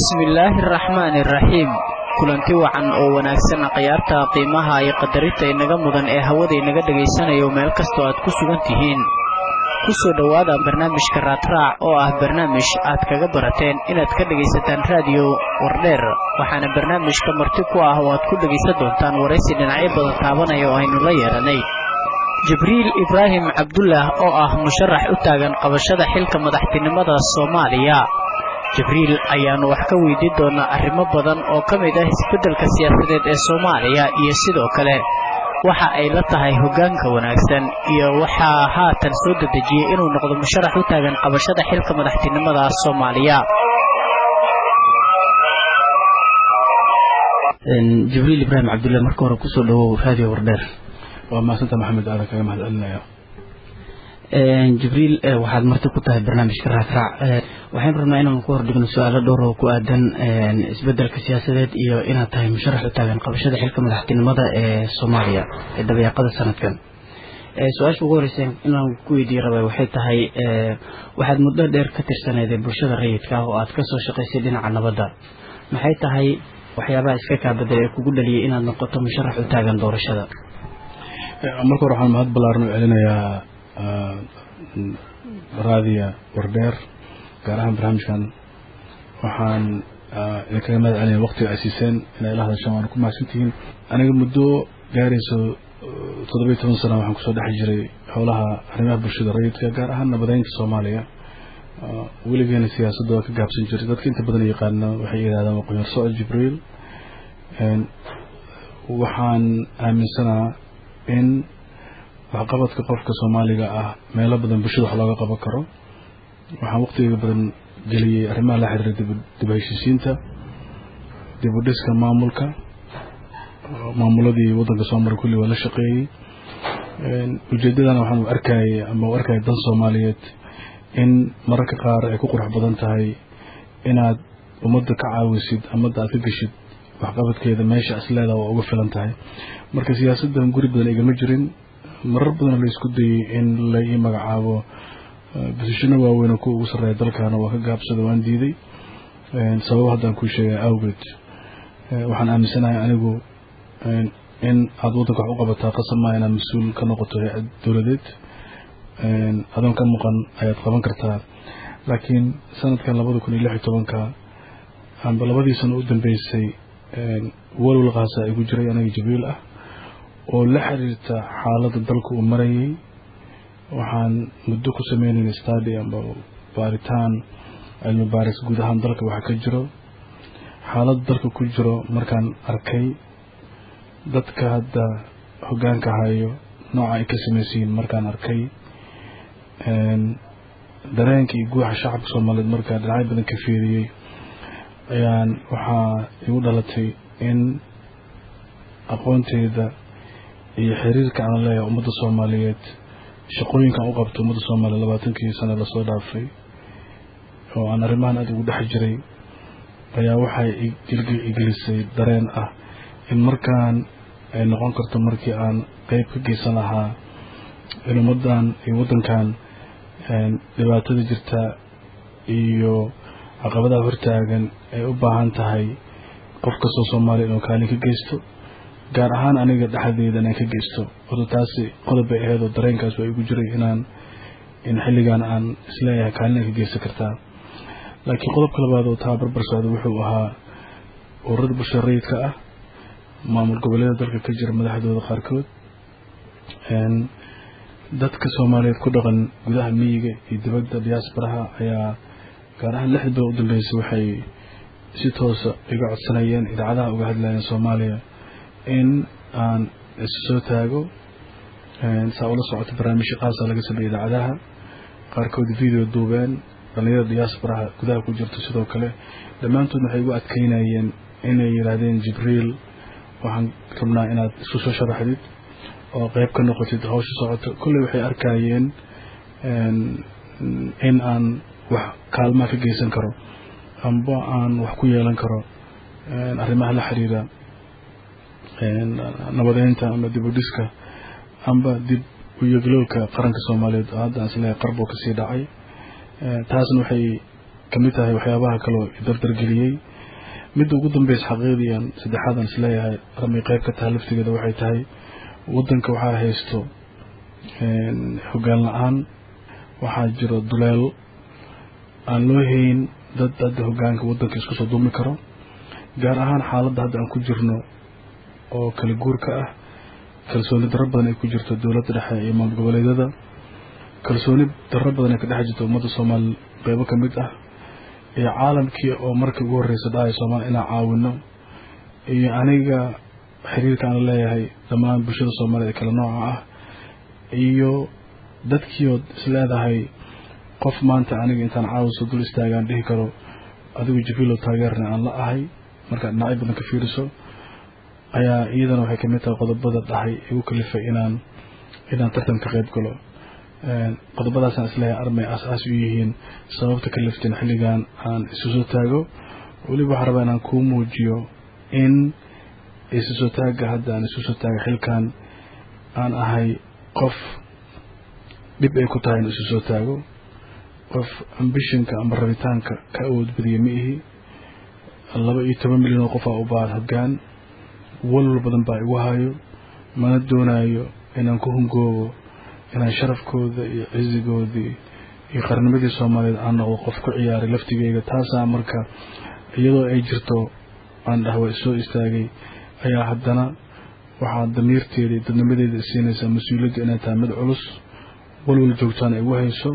bismillaahi araxmaani araxiim kulanti wacan oo wanaagsan khiyaarta qiimaha iyo qadarinta inaga mudan ee hawada inaga dhagaysanayo meel kastoo aad ku sugan tihiin ku soo dhowaada barnaamijka raadraac oo ah barnaamij aad kaga barateen inaad ka dhegaysataan raadiyo wardheer waxaana barnaamijka marti ku ah oo aad ku dhegaysan doontaan waraysi dhinacyo badan taabanaya oo aynu la yeelanay jibriil ibraahim cabdullah oo ah musharax u taagan qabashada xilka madaxtinimada soomaaliya jibriil ayaannu wax ka weydiin doonaa arrimo badan oo ka mid ah isbeddelka siyaasadeed ee soomaaliya iyo sidoo kale waxa ay la tahay hoggaanka wanaagsan iyo waxaa haatan soo dedejiyey inuu noqdo musharax u taagan qabashada xilka madaxtinimada soomaaliya jibriil ibraahim cabdulla marka hore kusoo dhawow raadiyo wardheer waa maasanta maxamed aadan kaga mahad celinaya jibriil waxaad marti ku tahay barnaamijka raadraac waxaynu rabnaa inaanu ku hordhigno su-aalo dhowr oo ku aadan isbedelka siyaasadeed iyo inaad tahay musharax u taagan qabashada xilka madaxtinimada ee soomaaliya ee dabayaaqada sanadkan su-aasha ugu horeysa inaan ku weydiiye rabay waxay tahay waxaad muddo dheer ka tirsaneedee bulshada rayidka ah oo aad kasoo shaqaysay dhinaca nabadda maxay tahay waxyaabaha iska kaa bedel ee kugu dhaliyay inaad noqoto musharax u taagan doorashada marka hore waxaan mahad ballaaran u celinayaa raadiya wardheer gaar ahaan barnaamijkan waxaan idinkaga mahad celinaya waqtiga ay siiseen inay ila hadashaan waana ku mahadsantihiin aniga muddo gaarayso toddobiyo toban sana waxaan kusoo dhex jiray howlaha arrimaha bulshada rayidka gaar ahaan nabadeynta soomaaliya weligeena siyaasadda waa ka gaabsan jiray dadka inta badan yaqaana waxay yidhahdaan waqooyar socod jibriil waxaan aaminsanaa in waxqabadka qofka soomaaliga ah meelo badan bulshada wax looga qaban karo waxaan waqtiga badan geliyey arrimaha la xiriira dib heshiisiinta dib u dhiska maamulka maamuladii waddanka soo maray kulli waa la shaqeeyey ujeeddadana waxaan u arkayay ama u arkayay dan soomaaliyeed in mararka qaar ay ku qurux badan tahay inaad ummadda ka caawisid ummadda aad ka geshid waxqabadkeeda meesha isleedaa waa uga filan tahay marka siyaasaddan guri badan igama jirin marar badan la isku dayey in la ii magacaabo bosishano waaweyn oo kuwa ugu sarreeya dalkaana waa ka gaabsada waan diiday sababo haddaan kuu sheegay awgeed waxaan aaminsanahay anigu in aada waddanka wax u qabataa qasab maa inaad mas-uul ka noqoto hay-ad dowladeed adoon ka muuqan ayaad qaban kartaa laakiin sanadkan labada kun iyo lix iyo tobanka amba labadii sano u dambeysay walwal qaasa igu jiray aniga jibriil ah oo la xiriirta xaaladda dalka uu marayay waxaan muddo ku sameynayna stadi amba baaritaan cilmi baaris guud ahaan dalka waxa ka jiro xaaladda dalka ku jiro markaan arkay dadka hadda hoggaanka hayo nooca ay ka samaysiyiin markaan arkay dareenka iyo guuxa shacabka soomaaliyeed markaan dhinacyo badan ka fiiriyey ayaan waxaa igu dhalatay in aqoonteeda iyo xiriirka aan leeyahay ummadda soomaaliyeed shaqooyinkaan u qabto ummadda soomaaliyeed labaatankii sano lasoo dhaafay oo aan arrimahan aada ugu dhex jiray ayaa waxay igelisay dareen ah in markaan ay noqon karto markii aan qeyb ka geysan lahaa in ummaddan iyo waddankan dhibaatada jirta iyo caqabadaha hortaagan ay u baahan tahay qof kastoo soomaaliya inuu kaalin ka geysto gaar ahaan aniga dhexdeeda inaan ka geysto horta taasi qodob bay ahayd oo dareenkaas waa igu jiray inaan in xilligan aan isleeyahay kaalin ay ka geysan kartaa laakiin qodobka labaad oo taa barbar socda wuxuu ahaa ururada bulshada rayidka ah maamul goboleeda dalka ka jira madaxdooda qaarkood dadka soomaaliyeed ku dhaqan gudaha miyiga iyo dibadda diyaasbaraha ayaa gaar ahaan lixdii bilood u dambeysay waxay si toosa iga codsanayeen idaacadaha uga hadlayeen soomaaliya in aan isu soo taago saa ula socoto barnaamijyo qaasa laga sameeyey idaacadaha qaarkood video duubeen dhalinyarada diyaasbaraha gudaha ku jirto sidoo kale dhammaantoodna waxay igu adkeynayeen inay yidhaahdeen jibriil waxaan rabnaa inaad isku soo sharaxdid oo qeyb ka noqotid hawsha socoto kolley waxay arkayeen in aan wax kaalmaa ka geysan karo amba aan wax ku yeelan karo arrimaha la xiriira nabadeynta ama dib u dhiska amba dib u yeglowka qaranka soomaaliyeed oo hadda aan isleeyahay qarb oo kasii dhacay taasna waxay kamid tahay waxyaabaha kaloo dardargeliyey midda ugu dambeysa xaqiiqdii aan saddexaad aan isleeyahay armay qayb ka tahay laftigeeda waxay tahay waddanka waxaa haysto hoggaan la-aan waxaa jiro duleel aan loo hayn dad hadda hoggaanka waddanka isku soo duumi karo gaar ahaan xaaladda hadda aan ku jirno oo kala guurka ah kalsooni darro badan ay ku jirto dowladda dhexe iyo maamul goboleedyada kalsooni darro badan ay ka dhex jirto ummadda soomaali qeybo ka mid ah iyo caalamkii oo markii ugu horreysa dhahay soomaaliya inaan caawino iyo aniga xiriirka aan leeyahay dhammaan bulshada soomaaliyed ee kala nooca ah iyo dadkiiood isleedahay qof maanta aniga intaan caawiso dul istaagaan dhihi karo adigu jibriilo taageerna aan la ahay markaad dhinacyo badan ka fiiriso ayaa iyadana waxay kamid tahay qodobada dhahay igu kalifay inaan inaan tartan ka qayb galo qodobadaasaan isleeyahay armay aas-aas u yihiin sababta kalifteen xilligan aan isu soo taago weliba waxaan rabaa inaan kuu muujiyo in isu soo taagga hadda aan isu soo taaga xilkan aan ahay qof dhib ay ku tahay in isu soo taago qof ambishinka ama rabitaanka ka awood badiya ma ihi laba iyo toban milyan oo qof aa u baahan hoggaan walwal badan baa igu hayo mana doonaayo inaan ku hungoobo inaan sharafkooda iyo cizigoodii iyo qarnimadii soomaaliyeed aan noqdo qof ku ciyaaray laftigeyga taasaa marka iyadoo ay jirto aan dhahwa soo istaagay ayaa haddana waxaa damiirteeda iyo dadnimadeeda siinaysaa mas-uuliyadda inay tahay mid culus walwal joogtaan ay igu hayso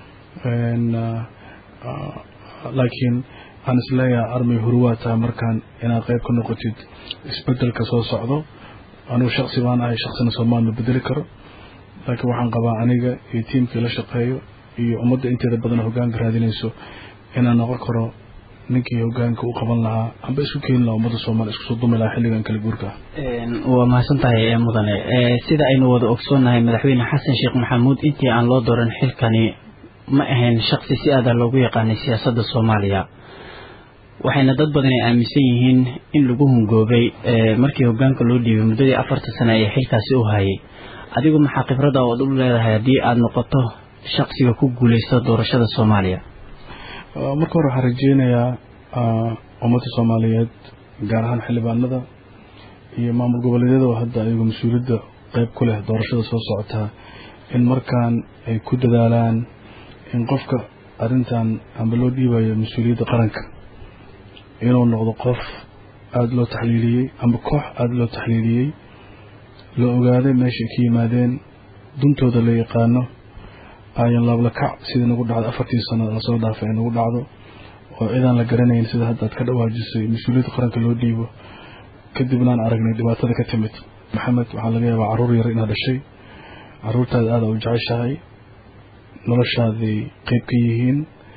laakiin aan isleeyahay armay huruwaa tahay markaan inaad qayb ka noqotid isbedelka soo socdo anugu shaksi baan ahay shaksina soomaal ma bedeli karo laakiin waxaan qabaa aniga iyo tiimkii la shaqeeyo iyo ummadda inteeda badan hoggaanka raadinayso inaan noqon karo ninkii hoggaanka u qaban lahaa amba isku keeni lahaa ummadda soomaaliya isku soo dumi lahaa xilligan kala guurka waa mahadsan tahay mudane sida aynu wada ogsoonnahay madaxweyne xasan sheekh maxamuud intii aan loo dooran xilkani ma ahayn shaksi si aada loogu yaqaanay siyaasadda soomaaliya waxayna dad badan ay aaminsan yihiin in lagu hungoobay markii hoggaanka loo dhiibay muddadii afarta sane ee xilkaasi u hayay adigu maxaa khibrada ood u leedahay haddii aada noqoto shaksiga ku guuleysta doorashada soomaaliya marka hore waxaan rajeynayaa ummadda soomaaliyeed gaar ahaan xildhibaanada iyo maamul goboleedyada oo hadda ayagu mas-uuliyadda qeyb ku leh doorashada soo socotaa in markaan ay ku dadaalaan in qofka arrintan amba loo dhiibayo mas-uuliyadda qaranka inuu noqdo qof aada loo taxliiliyey amba koox aada loo taxliiliyey la ogaaday meeshay ka yimaadeen duntooda la yaqaano ayan laablakac sidii nagu dhacdo afartii sano lasoo dhaafay ay nagu dhacdo oo cidaan la garanayn sida hadda ad ka dhawaajisay mas-uuliyadda qaranka loo dhiibo kadibna aan aragnay dhibaatada ka timid maxamed waxaa laga yaabaa carruur yar inaad dhashay carruurtaada aada u jeceshahay noloshaaday qeyb ka yihiin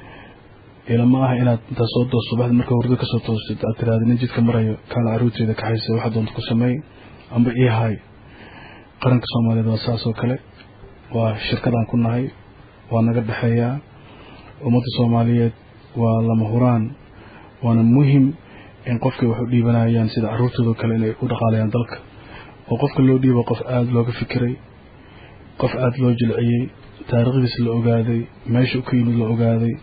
ilama ah inaad intaa soo doos subaxdii marka hurdo kasoo toostid aad tiraada nin jidka marayo kaana carruurteeda kaxaysa waxa doonta ku sameey amba ii hay qaranka soomaaliyeed waa saas oo kale waa shirkadaan ku nahay waa naga dhexeeyaa ummadda soomaaliyeed waa lama huraan waana muhim in qofkay wax u dhiibanayaan sida carruurtoodao kale inay u dhaqaalayaan dalka oo qofka loo dhiibo qof aada looga fikiray qof aada loo jilciyey taariikhdiis la ogaaday meesha u ka yimid la ogaaday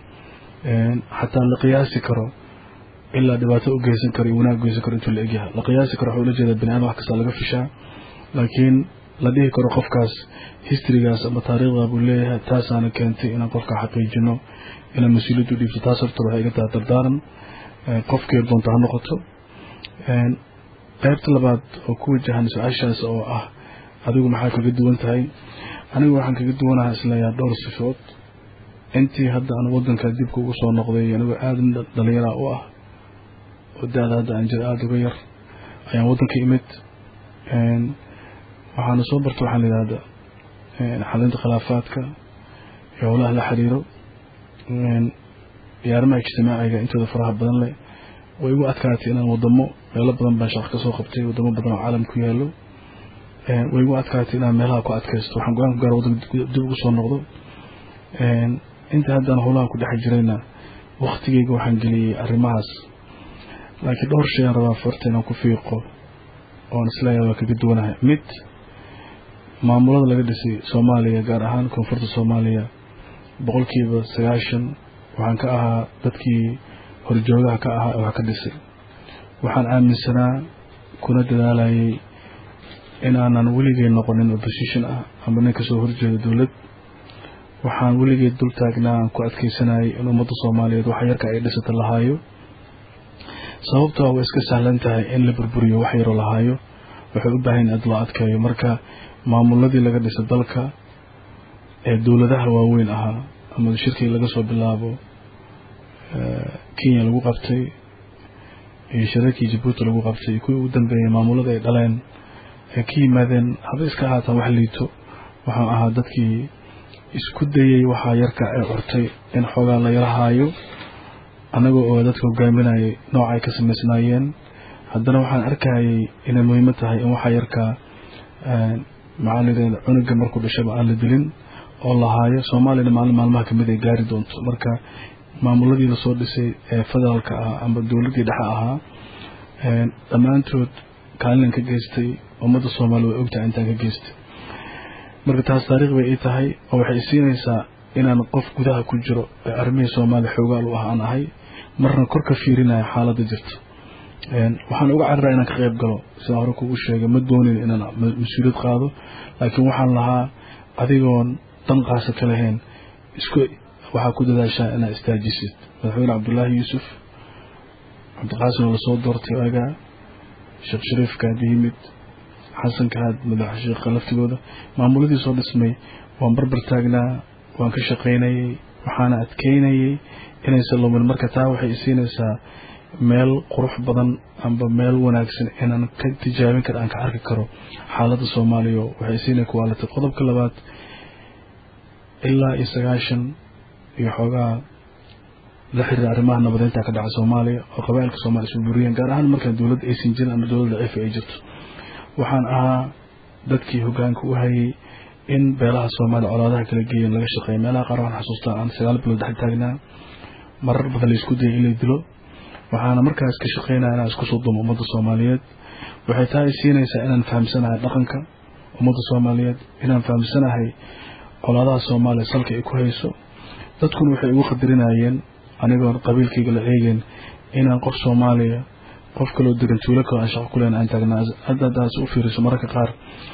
xataa la qiyaasi karo ilaa dhibaato u geysan karo iyo wanaag geysan karo intuu la egyahay la qiyaasi karo waxuu la jeedaa bani aadam wax kasta laga fishaa laakiin la dhihi karo qofkaas historygaas ama taariikhda buu leeyahay taasaana keentay inaan qofka xaqiijino inaan mas-uuliyaddu dhiibto taas horta waxay iga tahay dardaaran qofkii doonta ha noqoto qaybta labaad oo ku wajahan su-aashaas oo ah adigu maxaa kaga duwan tahay anigu waxaan kaga duwanaha isleeyaha dhowr sifood intii hadda aan waddanka dibka ugu soo noqday anigoo aada dhalinyara u ah oo da-da hadda aan jiro aada uga yar ayaan waddanka imid waxaana soo barta waxaan layidhahda xalinta khilaafaadka iyo howlaha la xiriiro iyo arrimaha ijtimaaciga intooda faraha badan leh way igu adkaatay inaan wadamo meelo badan baan shaqo kasoo qabtay wadamo badan oo caalam ku yaalo way igu adkaatay inaan meelaha ku adkaysto waxaan go-aan ku gaara waddanka dib ugu soo noqdo inta haddaan howlaha ku dhex jirayna waktigeyga waxaan geliyey arrimahaas laakiin dhowr shay aan rabaa farta inaan ku fiiqo oon isleeyahay waa kaga duwanahay mid maamulada laga dhisay soomaaliya gaar ahaan koonfurta soomaaliya boqolkiiba sagaashan waxaan ka ahaa dadkii horjoogaha ka ahaa ee wax ka dhisay waxaan aaminsanaa kuna dadaalayay inaanan weligay noqonin opposition ah ama nin kasoo horjeeda dowlad waxaan weligeed dul taagnaa aan ku adkeysanayay in ummadda soomaaliyeed waxa yarka ay dhisata lahaayo sababtoo way iska sahlan tahay in la burburiyo wax yaroo lahaayo waxay u baahan aad loo adkeeyo marka maamuladii laga dhisa dalka ee dowladaha waaweyn ahaa ama shirkii laga soo bilaabo kenya lagu qabtay iyo shirarkii jabuuti lagu qabtay iyo kuwii ugu dambeeyey maamulada ay dhaleen ay ka yimaadeen haba iska ahaataan wax liito waxaan ahaa dadkii isku dayey waxaa yarka ee curtay in xoogaa la yarahaayo annagoo oo dadka hogaaminayay nooc ay ka samaysnaayeen haddana waxaan arkayay inay muhiimo tahay in waxaa yarkaa maxaa layidhahda cunuga markuu dhashaba aan la dilin oo lahaayo soomaaliyana maalin maalmaha kamid ay gaari doonto marka maamuladii lasoo dhisay ee federaalka ah ama dowladdii dhexe ahaa dhammaantood kaalinan ka geystay ummadda soomaaliya way ogtahay intaan ka geystay marka taas taariikh bay ii tahay oo waxay isiinaysaa inaan qof gudaha ku jiro ee arrimihii soomaaliya xoogaal u ah aan ahay marna kor ka fiirinaya xaaladda jirta waxaan uga cararaa inaan ka qayb galo sidaan hore kugu sheegay ma doonin inaan mas-uuliyad qaado laakiin waxaan lahaa adigoon dan qaasa ka lahayn isku waxaa ku dadaashaa inaad istaajisid madaxweyne cabdullaahi yuusuf cabdiqaasim oo lasoo doortay agaa sheekh shariifka hadda yimid xasanka had madaxa sheekha laftigooda maamuladii soo dhismay waan barbar taagnaa waan ka shaqaynayay waxaana adkeynayay inaysan lumin marka taa waxay isiinaysaa meel qurux badan amba meel wanaagsan inaan ka tijaabin karo aan ka arki karo xaaladda soomaaliya waxay isiinay kuwaalatay qodobka labaad ilaa iyo sagaashan iyo xoogaa la xiriira arrimaha nabadeynta ka dhaca soomaaliya oo qabailka soomaliya isku buriyeen gaar ahaan markaan dowladda aysan jirin ama dowladda daciifa ay jirto waxaan ahaa dadkii hogaanka u hayay in beelaha soomaaliya colaadaha kala geeyan laga shaqeeya meelaha qaar waxaan xasuustaa aan sagaal bilood dhex taagnaa marar badan la isku dayay in la dilo waxaana markaas ka shaqeynaya inaan isku soo dumo ummadda soomaaliyeed waxay tahay siinaysaa inaan fahamsanahay dhaqanka ummadda soomaaliyeed inaan fahamsanahay colaadaha soomaaliya salka ay ku hayso dadkuna waxay igu qadarinayeen anigoon qabiilkayga la eegeen inaan qof soomaaliya qof kaloo degan tuulo kaloo aan shaqo ku leen aan taagnaa hadda haddaas u fiiriso mararka qaar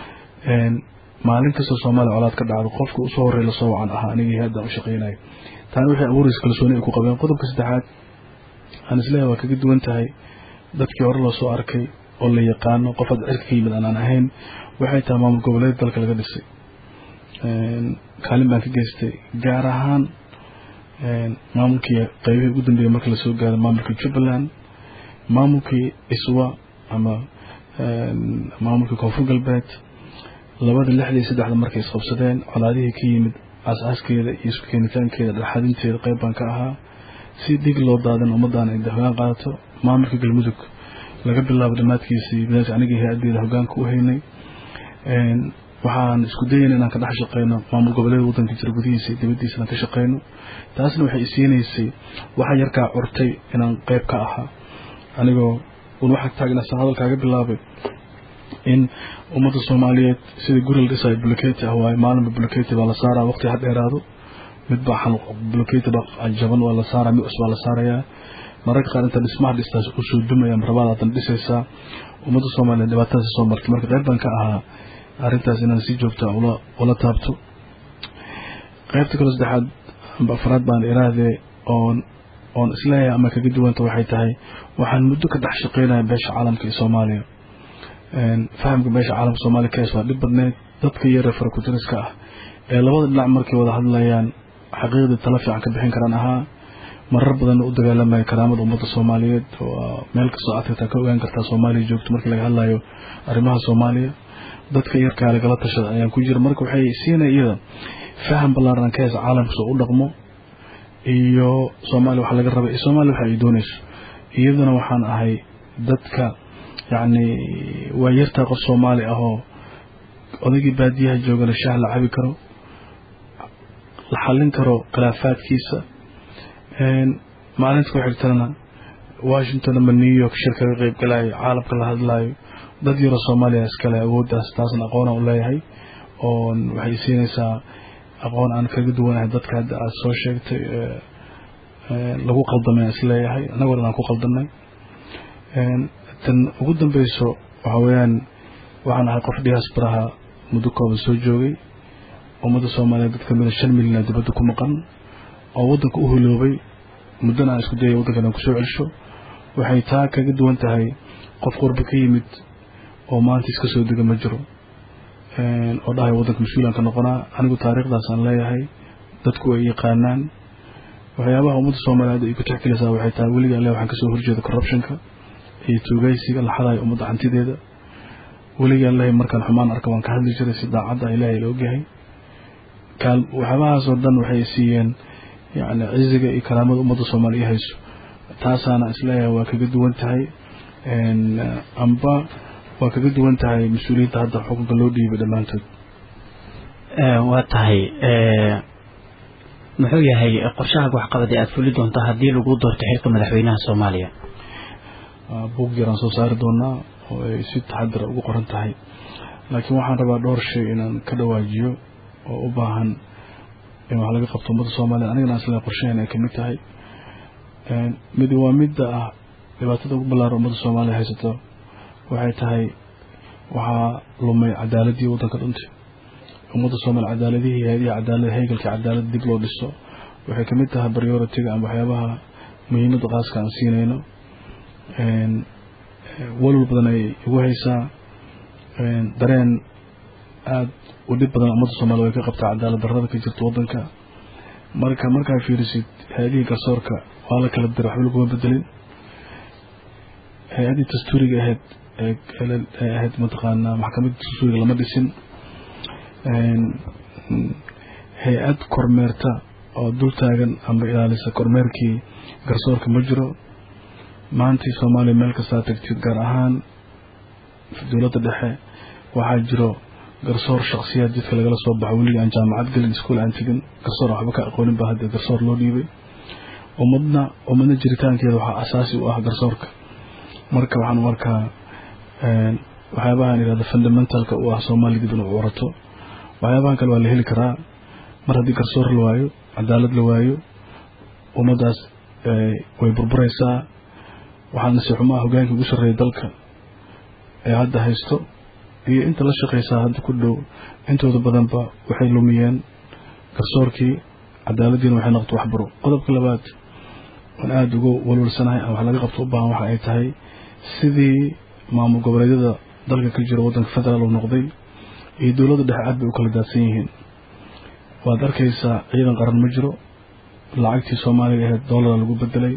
maalin kastoo soomaaliya colaad ka dhacdo qofka usoo horey lasoo wacan ahaa anigii haddaan u shaqeynayo taana waxay abuuraysa kalsooni ay ku qabeen qodobka saddexaad aan isleeyahay waa kaga duwan tahay dadkii hore loo soo arkay oo la yaqaano qof hadda cirka ka yimid aanaan ahayn waxay tahay maamul goboleed dalka laga dhisay kaalin baan ka geystay gaar ahaan maamulkii qeybihii ugu dambeeyay marka lasoo gaaray maamulkii jubbaland maamulkii iswa ama maamulkii koonfur galbeed labada lixda iyo saddexda markay isqabsadeen colaadihii ka yimid aas-aaskeeda iyo isku keenitaankeeda dhexadinteeda qeyb baan ka ahaa si dhig loo daadan ummaddan ay hogaan qaadato maamulka galmudug laga bilaabo dhammaadkiisii badaas anigii hay-addeeda hogaanka u haynay waxaan isku dayayna inaan ka dhex shaqeyno maamul goboleeda waddanka jira gudihiisa iyo dibaddiisa inaan ka shaqeyno taasna waxay isiinaysay waxa yarkaa curtay inaan qeyb ka ahaa anigoo un waxaa taagnaa san hadalkaaga bilaabay in ummadda soomaaliyeed sida guri la dhisayo buloketi ah waaye maalinba buloketi baa la saaraa waqti ha dheeraado midbaa buloketi baa jaban waa la saaraa mid cus baa la saarayaa mararka qaar inta dhismaha dhistaas u soo dumaya rabaad aadan dhisaysaa ummadda soomaaliyeed dhibaatadaasi soo martay marka qeyb baan ka ahaa arrintaas inaan si joogta ula taabto qeybta kaloo saddexaad amba afraad baan iraahdee oon oon isleeyahay ama kaga duwanta waxay tahay waxaan muddo ka dhex shaqeynaya beesha caalamka iyo soomaaliya fahamka beesha caalamka soomaaliya kaes waa dhib badneed dadka yaree farakutiriska ah ee labada dhinac markay wada hadlayaan xaqiiqdii tala fiican ka bixin karaan ahaa marar badan u dagaalamaya karaamada ummadda soomaaliyeed oo meel kastoo aad tagtaa ka ogaan kartaa soomaaliya joogto markii laga hadlayo arrimaha soomaaliya dadka yarkaa lagala tashada ayaan ku jira marka waxay siinaya iyada faham ballaaran ka heesa caalamka soo u dhaqmo iyo soomaaliya waxa laga rabay iyo soomaaliya waxa ay doonayso iyaduna waxaan ahay dadka yacni waa yartaa qof soomaali ah oo odaygii baadiyaha joogana shaah la cabi karo la xallin karo khilaafaadkiisa maalinta ku xigtana washington ama new york shir kaga qeyb galayo caalamka la hadlaayo dad yaroo soomaaliya iskale awooddaas taasna aqoonaan u leeyahay oo waxay siinaysaa aqoon aan kaga duwanahay dadka hadda aad soo sheegtay lagu qaldamay aan isleeyahay annagoo dhan aan ku qaldanay tan ugu dambeyso waxa weeyaan waxaan ahay qof diasporaha muddo kooban soo joogay ummadda soomaaliyeed dad kamida shan milyan dibadda ku maqan oo waddanka u huloobay muddana aan isku dayay waddankan aan kusoo celsho waxay taa kaga duwan tahay qof qurba ka yimid oo maanta iska soo dega ma jiro oo dhahay waddanka mas-uulaan ka noqonaa anigu taariikhdaas aan leeyahay dadku ay yaqaanaan waxyaabaha ummadda soomaaliyeed ay ku texgelaysaa waxay tahay weliga alle waxaan kasoo horjeeda corruptionka iyo tuugaysiga laxadahay ummadda hantideeda weliga alle markaan xumaan arka waan ka hadli jiray si daacadda ilaahay la ogyahay kaal waxyaabahaasoo dhan waxay siiyeen yani ciziga iyo karaamada ummadda soomaaliya hayso taasaana isleeyahay waa kaga duwan tahay amba waa kaga duwan tahay mas-uuliyiinta hadda xukunka loo dhiibay dhammaantood waa tahay muxuu yahay qorshaha waxqabad ee aada fuli doonta haddii lagu doorto xilka madaxweynaha soomaaliya buug yaraan soo saari doonaa oo ay si taxadira ugu qoran tahay laakiin waxaan rabaa dhowr shay inaan ka dhawaajiyo oo u baahan in wax laga qabto ummadda soomaaliya anigana isle qorshaheena ay kamid tahay mid waa midda ah dhibaatada ugu ballaaran ummadda soomaaliya haysato waxay tahay waxaa lumay cadaaladii waddanka dhuntay ummadda soomaaliya cadaaladihii hay-adihi cadaalada haygalkii cadaalad dib loo dhiso waxay kamid tahay prioritiga ama waxyaabaha muhiimadda qaaska aan siinayno walwal badan ay igu haysaa dareen aada u dhib badan ummadda soomaliya way ka qabtaa cadaalad darrada ka jirta waddanka marka markaa fiirisid hay-adihii garsoorka waa la kala diray waxba laguma bedelin hay-addii dastuuriga ahayd ee ahayd mataqaanaa maxkamadda dastuuriga lama dhisin hay-ad kormeerta oo dul taagan amba ilaalisa kormeerkii garsoorka ma jiro maantii soomaaliya meel kastaa tagtid gaar ahaan dowladda dhexe waxaa jiro garsoor shaksiyaad jidka lagala soo baxo weligii aan jaamacad gelin iskuol aan tegin garsoor waxba ka aqoonin baa hadda garsoor loo dhiibay ummadna ummadna jiritaankeeda waxaa asaasi u ah garsoorka marka waxaan u arkaa waxyaabahaan yihahda fundamentalka u ah soomaaliya dib inuu warato waxyaabahan kale waa la heli karaa mar haddii garsoor la waayo cadaalad la waayo ummaddaas way burburaysaa waxaa nasiixumaa hogaankii ugu sarreeyay dalka ee hadda haysto iyo inta la shaqaysaa hadda ku dhow intooda badanba waxay lumiyeen garsoorkii cadaaladdiina waxay noqoto waxbaro qodobka labaad waan aada uga walwalsanahay wax laga qabto u baahan waxa ay tahay sidii maamul goboleedyada dalka ka jira waddanka federaal uu noqday iyo dowladda dhexe aad bay u kala daadsan yihiin waad arkaysaa ciidan qaran ma jiro lacagtii soomaaliga ahayd doolara lagu bedelay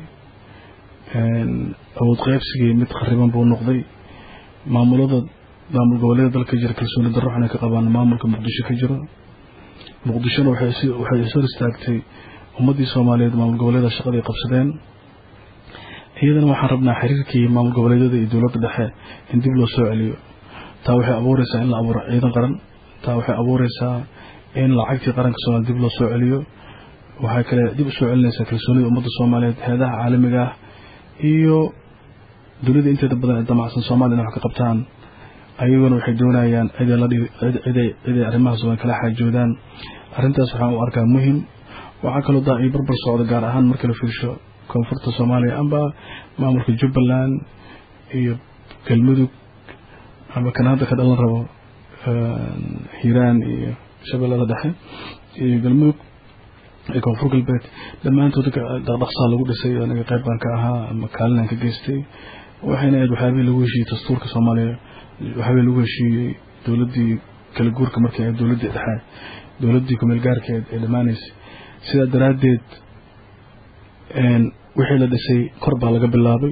awood qaybsigii mid khariban buu noqday maamulada maamul goboleeda dalka jira kalsooni darro xunay ka qabaan maamulka muqdisho ka jiro muqdishona waxay ishor istaagtay ummaddii soomaaliyeed maamul goboleeda shaqaday qabsadeen iyadana waxaan rabnaa xiriirkii maamul goboleedyada iyo dowladda dhexe in dib loo soo celiyo taa waxay abuureysaa in la abuuro ciidan qaran taa waxay abuureysaa in lacagtii qaranka soomaaliya dib loo soo celiyo waxay kale dib u soo celinaysaa kalsoonida ummadda soomaaliyeed heedaha caalamiga ah iyo dunida inteeda badan ee damacsan soomaliya inay wax ka qabtaan ayaguna waxay doonayaan ciday arrimahaas waa kala xaajoodaan arrintaas waxaan u arkaa muhim waxaa kaloo daa io barbar socda gaar ahaan marka la fiirsho koonfurta soomaaliya amba maamulka jubbaland iyo galmudug amba kan hadda ka dhalan rabo hiiraan iyo shabeellada dhexe iyo galmudug iyo koonfur galbeed dhammaantood dhaqdhaqsaa lagu dhisay aniga qayb baan ka ahaa ama kaalinaan ka geystay waxayna ahayd waxyaabihii lagu heshiiyey dastuurka soomaaliya waxyaabihii lagu heshiiyey dowladdii kala guurka markii ahayd dowladdii dhexe dowladdii kumeel gaarkeed ee dhammaanaysay sidaa daraaddeed wixii la dhisay kor baa laga bilaabay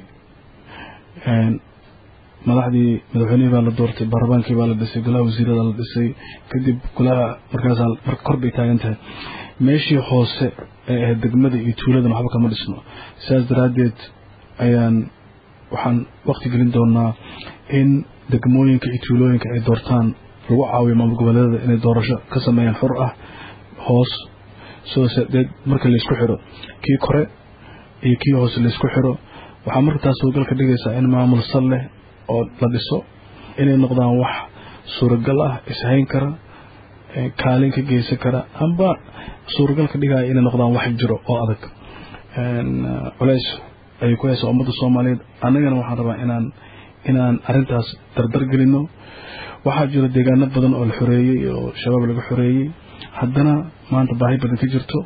madaxdii madaxweynihii baa la doortay baarlamaankii baa la dhisay golaha wasiirada la dhisay kadib golaha markaas marka kor bay taagan tahay meeshii hoose ee ahayd degmada iyo tuuladan waxba kama dhisno sidaas daraaddeed ayaan waxaan waqti gelin doonaa in degmooyinka iyo tuulooyinka ay doortaan lagu caawiyo maamul goboleedada inay doorasho ka sameeyaan xur ah hoos sidaasdeed marka laysku xiro kii kore iyo kii hoose laysku xiro waxaa markaas suuragal ka dhigaysaa in maamul sal leh oo la dhiso inay noqdaan wax suuragal ah ishayn kara kaalin ka geysan kara amba suuragal ka dhigaya inay noqdaan wax jiro oo adag culeys ayay ku haysaa ummadda soomaaliyeed annagana waxaan rabaa inaan inaan arrintaas dardar gelino waxaa jira deegaano badan oo la xoreeyey oo shabaab laga xoreeyey haddana maanta baahi badan ka jirto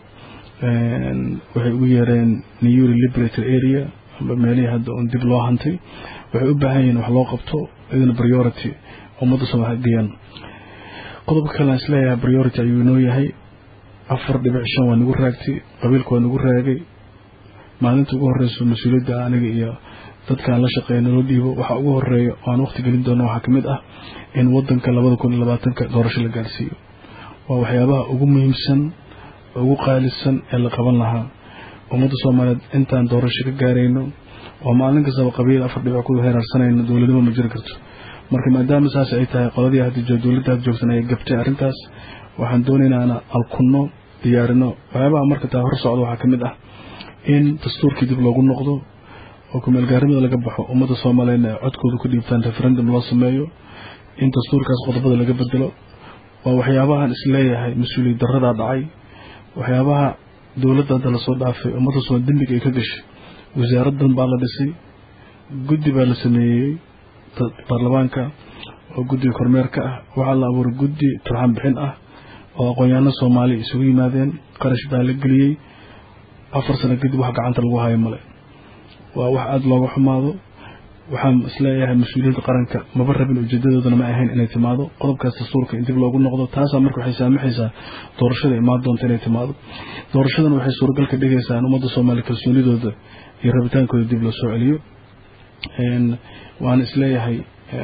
waxay ugu yeereen newry liberator area amba meelihii hadda un dib loo hantay waxay u baahan yihiin wax loo qabto idina priority ummadda soomaaliyeed geeyaan qodobka kale aan isleeyahay priority ayuu inoo yahay afar dhibic shan waa nagu raagtay qabiilka waa nagu raagay maalinta ugu horeyso mas-uuliyadda aniga iyo dadkaan la shaqeeya naloo dhiibo waxaa ugu horeeya oo aan waqti gelin doono waxaa kamid ah in wadanka labada kun iyo labaatanka doorasho la gaarsiiyo waa waxyaabaha ugu muhiimsan ugu qaalisan ee la qaban lahaa ummadda soomaaliyeed intaan doorasho ka gaarayno oo maalin kastaba qabiil afar dhibic ku heeraarsanayno dowladnimo ma jiri karto marka maadaama saas ay tahay qoladii hadda dowladda hadda joogsan ay gabtay arrintaas waxaan doonaynaa inaan alkunno diyaarino waxyaabaha marka taa hor socda waxaa kamid ah in dastuurkii dib loogu noqdo oo kumaalgaarimada laga baxo ummadda soomaaliyeedna ay codkooda ku dhiibtaan referendum loo sameeyo in dastuurkaas qodobada laga bedelo waa waxyaabahan isleeyahay mas-uuliyad daradaa dhacay waxyaabaha dowladda hadda lasoo dhaafay ummadda soomaaliya dembiga ay ka gashay wasaaraddan baa la dhisay guddi baa la sameeyey baarlamaanka oo guddiga kormeerka ah waxaa la abuuray guddi turxaan bixin ah oo aqoon-yaano soomaaliya isugu yimaadeen qarash baa la geliyey afar sano kadib wax gacanta lagu hayo male waa wax aada looga xumaado waxaan isleeyahay mas-uuliyadda qaranka maba rabin ujeedadoodana ma ahayn inay timaado qodobkaas dastuurka in dib loogu noqdo taasaa marka waxay saamaxaysaa doorashada imaan doonta inay timaado doorashadan waxay suuragal ka dhigaysaa in ummadda soomaaliya kalsoonidooda iyo rabitaankooda dib loo soo celiyo waan isleeyahay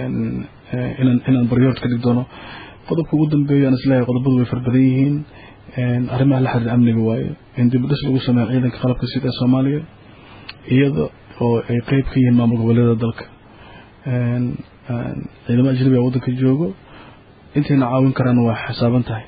inaan inaan baryood ka dhig doono qodobka ugu dambeeya aan isleeyahay qodobadu way farbadan yihiin arrimaha la xiriira amniga waaye in dib dhis lagu sameeyo ciidanka qalabka sida ee soomaaliya iyada oo ay qeyb ka yihiin maamul goboleeda dalka ciidamo ajnabiga waddanka joogo intayna caawin karaan waa xisaaban tahay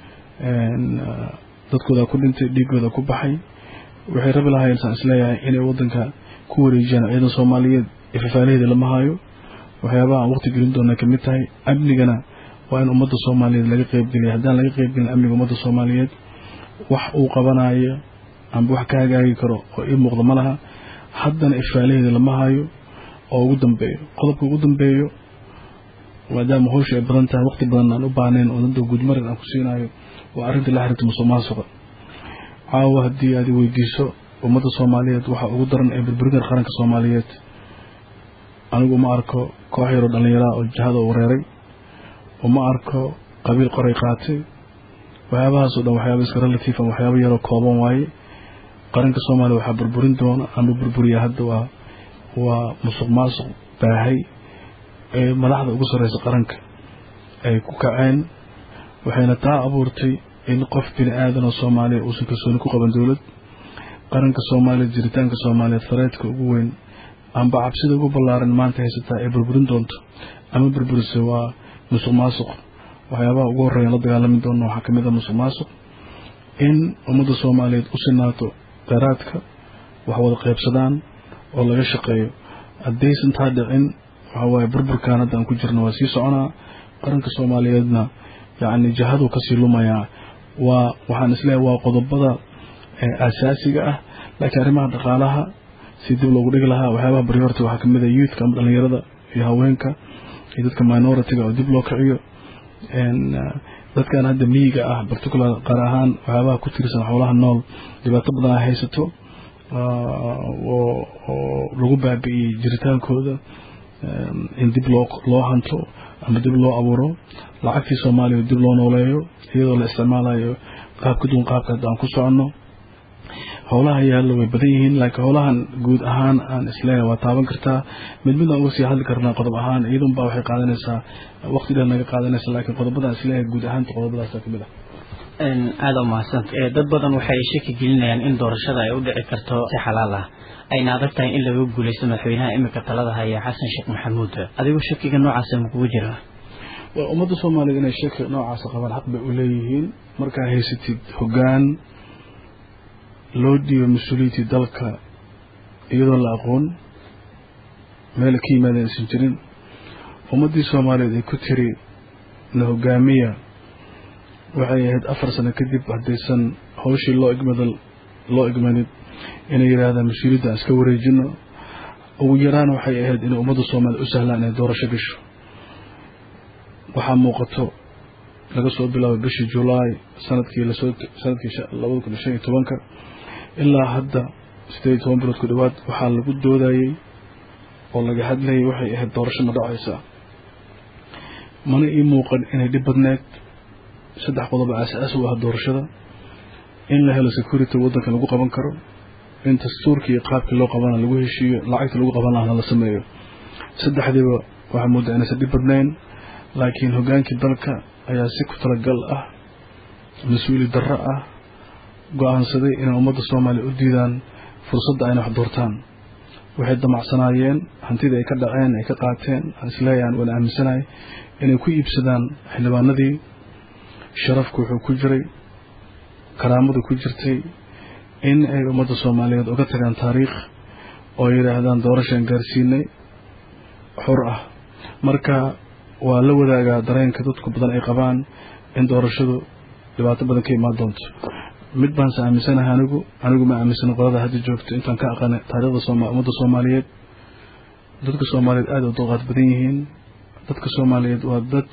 dadkooda ku dhintay dhiigooda ku baxay waxay rabi lahaayeen saan isleeyahay inay waddanka ku wareejiyaan ciidan soomaaliyeed ee fafaalaheeda lama hayo waxyaabaha aan waqti gelin doona kamid tahay amnigana waa in ummadda soomaaliyeed laga qeybgeliya haddaan laga qeybgelin amniga ummadda soomaaliyeed wax uu qabanayo amba wax ka hagaagi karo oo ii muuqda ma laha haddana ifaalaheeda lama hayo oo ugu dambeeyo qodobka ugu dambeeyo maadaama hawsha ay badan tahay waqti badan aan u baahnayn oo dadda guudmarin aan ku siinayo waa arrinta la xiriirta musuq maasuqa caawa haddii aad weydiiso ummadda soomaaliyeed waxa ugu daran ee burburinta qaranka soomaaliyeed anigu ma arko koox yaroo dhallinyaraha oo jahada u wareeray uma arko qabiil qoray qaatay waxyaabahaasoo dhan waxyaaba iska relative a waxyaaba yaroo kooban waaye qaranka soomaaliya waxaa burburin doona ama burburiya hadda waa waa musuq maasuq baahay ee madaxda ugu sarreysa qaranka ay ku kaceen waxayna taa abuurtay in qof bini aadan oo soomaaliya uusan kalsooni ku qaban dowlad qaranka soomaaliya jiritaanka soomaaliyeed fareedka ugu weyn amba cabsida ugu ballaaran maanta haysataa ay burburin doonto ama burburise waa musuq maasuq waxyaabaha ugu horreeyan la dagaalami doona waxaa kamid ah musuq maasuq in ummadda soomaaliyeed u sinaato kheyraadka wax wada qaybsadaan oo laga shaqeeyo haddaysan taa dhicin waxa waaye burburkan hadda aan ku jirno waa sii soconaa qaranka soomaaliyeedna yacni jahaduu kasii lumayaa waa waxaan isleeyahay waa qodobada asaasiga ah laakiin arrimaha dhaqaalaha si dib loogu dhigi lahaa waxyaabaha baryoorta waxaa kamid ah youthka ama dhalinyarada iyo haweenka iyo dadka minoritiga oo dib loo kiciyo dadkan hadda miyiga ah particular qaar ahaan waxyaabaha ku tirsan xoolaha nool dhibaato badan ay haysato oo lagu baabi'iyey jiritaankooda in dib loo loo hanto ama dib loo abuuro lacagtii soomaaliya dib loo nooleeyo iyadoo la isticmaalayo qaab ka duwan qaabka hadda aan ku soconno howlaha yaallo way badan yihiin laakiin howlahan guud ahaan aan isleeyahay waa taaban kartaa mid midaan uga sii hadli karnaa qodob ahaan iyadun baa waxay qaadanaysaa waqti dheer naga qaadanaysa laakiin qodobadaan isleeyahay guud ahaanta qodobadaasa kamid ah aada u mahadsan dad badan waxay shaki gelinayaan in doorashada ay u dhici karto si xalaal ah ayna adag tahay in laga guuleysto madaxweynaha imika talada haya xasan sheekh maxamuud adigu shakiga noocaasa makugu jira waa ummadda soomaaliya inay shaki noocaasa qabaan xaq bay u leeyihiin markaa haysatid hoggaan loo dhiibo mas-uuliyaddii dalka iyadoo la aqoon meel ka yimaadeen aysan jirin ummaddii soomaaliyeed ay ku tiri na hogaamiya waxay ahayd afar sano kadib haddaysan hawshii loo igmada loo igmanin inay yidhaahdaan mas-uuliyadda aan iska wareejino ugu yaraan waxay ahayd inay ummadda soomaaliya u sahlaan inay doorasho gasho waxaa muuqato laga soo bilaabo bishii julaay sanadkii lasoo sanadkii labada kun iyo shan iyo tobanka ilaa hadda sideed iyo toban bilood ku dhowaad waxaa lagu doodayey oo laga hadlayay waxay ahayd doorasho ma dhacaysa mana ii muuqan inay dhib badneed saddex qodoba aas-aas u ah doorashada in la helo security waddanka lagu qaban karo in dastuurkii iyo qaabkii loo qabana lagu heshiiyo lacagta lagu qaban lahana la sameeyo saddexdiiba waxaa moodaa inaysan dhib badnayn laakiin hoggaankii dalka ayaa si ku talagal ah mas-uuli darro ah go-aansaday inay ummadda soomaaliya u diidaan fursadda ayna wax doortaan waxay damacsanaayeen hantidii ay ka dhaceen ay ka qaateen aan isleeyahan waan aaminsanahay inay ku iibsadaan xildhibaanadii sharafku wuxuu ku jiray karaamadu ku jirtay in ay ummadda soomaaliyeed uga tagaan taariikh oo yidhaahdaan doorashaan gaarsiinay xor ah marka waa la wadaagaa dareenka dadku badan ay qabaan in doorashadu dhibaato badan ka imaan doonto mid baanse aaminsanahay anigu anigu ma aaminsana qolada hadda joogto intaan ka aqaana taariikhda ummadda soomaaliyeed dadka soomaaliyeed aada u dulqaad badan yihiin dadka soomaaliyeed waa dad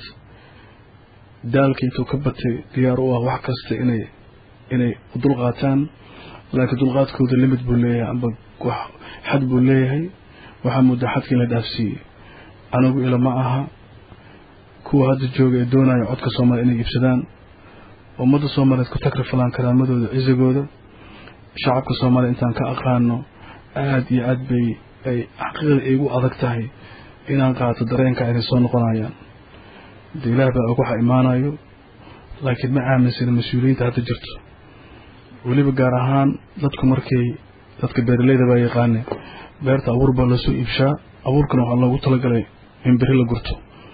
daalka intuu ka batay diyaar u ah wax kasta inay inay dulqaataan laakiin dulqaadkooda limid buu leeyahay amba wax xad buu leeyahay waxaa muddaa xadka in la dhaafsiiyey anigu ila ma aha kuwa hadda jooga ee doonaya codka soomaaliya inay iibsadaan ummadda soomaaliyeed ku takrifalaan karaamadooda cisigooda shacabka soomaaliya intaan ka aqaano aada iyo aad bay ay xaqiiqda igu adag tahay inaan qaato dareenka inay soo noqonayaan de ilaah baa og waxa imaanayo laakiin ma aaminsana mas-uuliyiinta hadda jirto weliba gaar ahaan dadku markay dadka beeraleyda baa yaqaane beerta abuur baa loosoo iibshaa abuurkana waxaa loogu talagalay in beri la gurto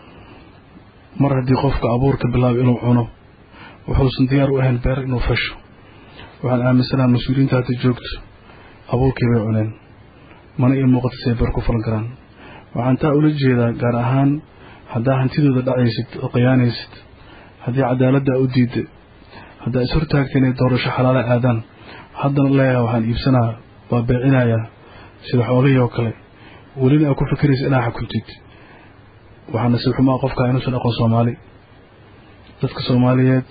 mar haddii qofka abuurka bilaabo inuu cuno wuxuusan diyaar u ahayn beer inuu fasho waxaan aaminsanaha mas-uuliyiinta hadda joogto abuurkii bay cuneen mana ii muuqata si ay beer ku falan karaan waxaan taa ula jeedaa gaar ahaan haddaa hantidooda dhacaysid oo khiyaanaysid haddii cadaaladdaa u diidda haddaa is hortaagta inay doorasho xalaala aadaan haddana leeyaha waxaan iibsanaa waa beecinayaa sida xoolihii oo kale welina aa ku fikiraysa inaa xukuntid waxaa nasiib xumaa qofkaa inuusan aqoon soomaali dadka soomaaliyeed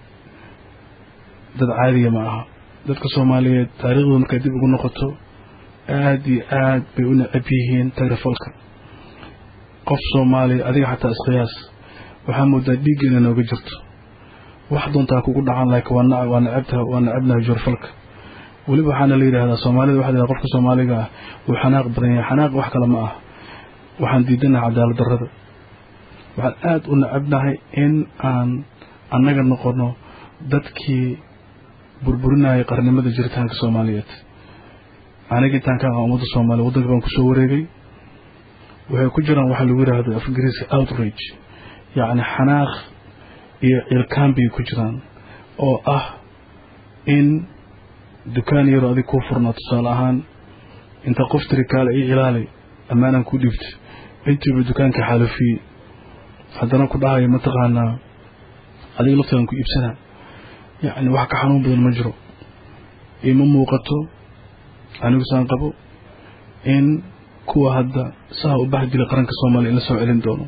dad caadiya ma aha dadka soomaaliyeed taariikhdooda markay dib ugu noqoto aada iyo aad bay u necab yihiin tagrifalka qof soomaaliya adiga xataa iskhiyaas waxaa moodaa dhiigga inay nooga jirto wax doontaa kugu dhacan laakiin waa waa necabtaha waa necabnahay joorfalka weliba waxaana la yidhahdaa soomaalida waxa la yidhahda qofka soomaaliga ah wuu xanaaq badan yahay xanaaq wax kale ma ah waxaan diidanahay cadaalad darrada waxaan aada u necabnahay in aan annaga noqono dadkii burburinayay qarnimada jiritaanka soomaaliyeed aniga intaan ka aqaan ummadda soomaaliya waddanka baan kusoo wareegay waxay ku jiraan waxaa lagu yidhahdo af ingiriiska outrage yacni xanaaq iyo cilkaan bay ku jiraan oo ah in dukaan yaroo adig kuu furnaa tusaale ahaan inta qof tiri kaale io ilaali ammaanaan ku dhiibta intiiba dukaanka xaalafiyey haddana ku dhahayo mataqaanaa adiga laftigaan ku iibsanaa yacni wax ka xanuun badan ma jiro ima muuqato anigu saan qabo in kuwa hadda saa u bax jira qaranka soomaaliya in la soo celin doono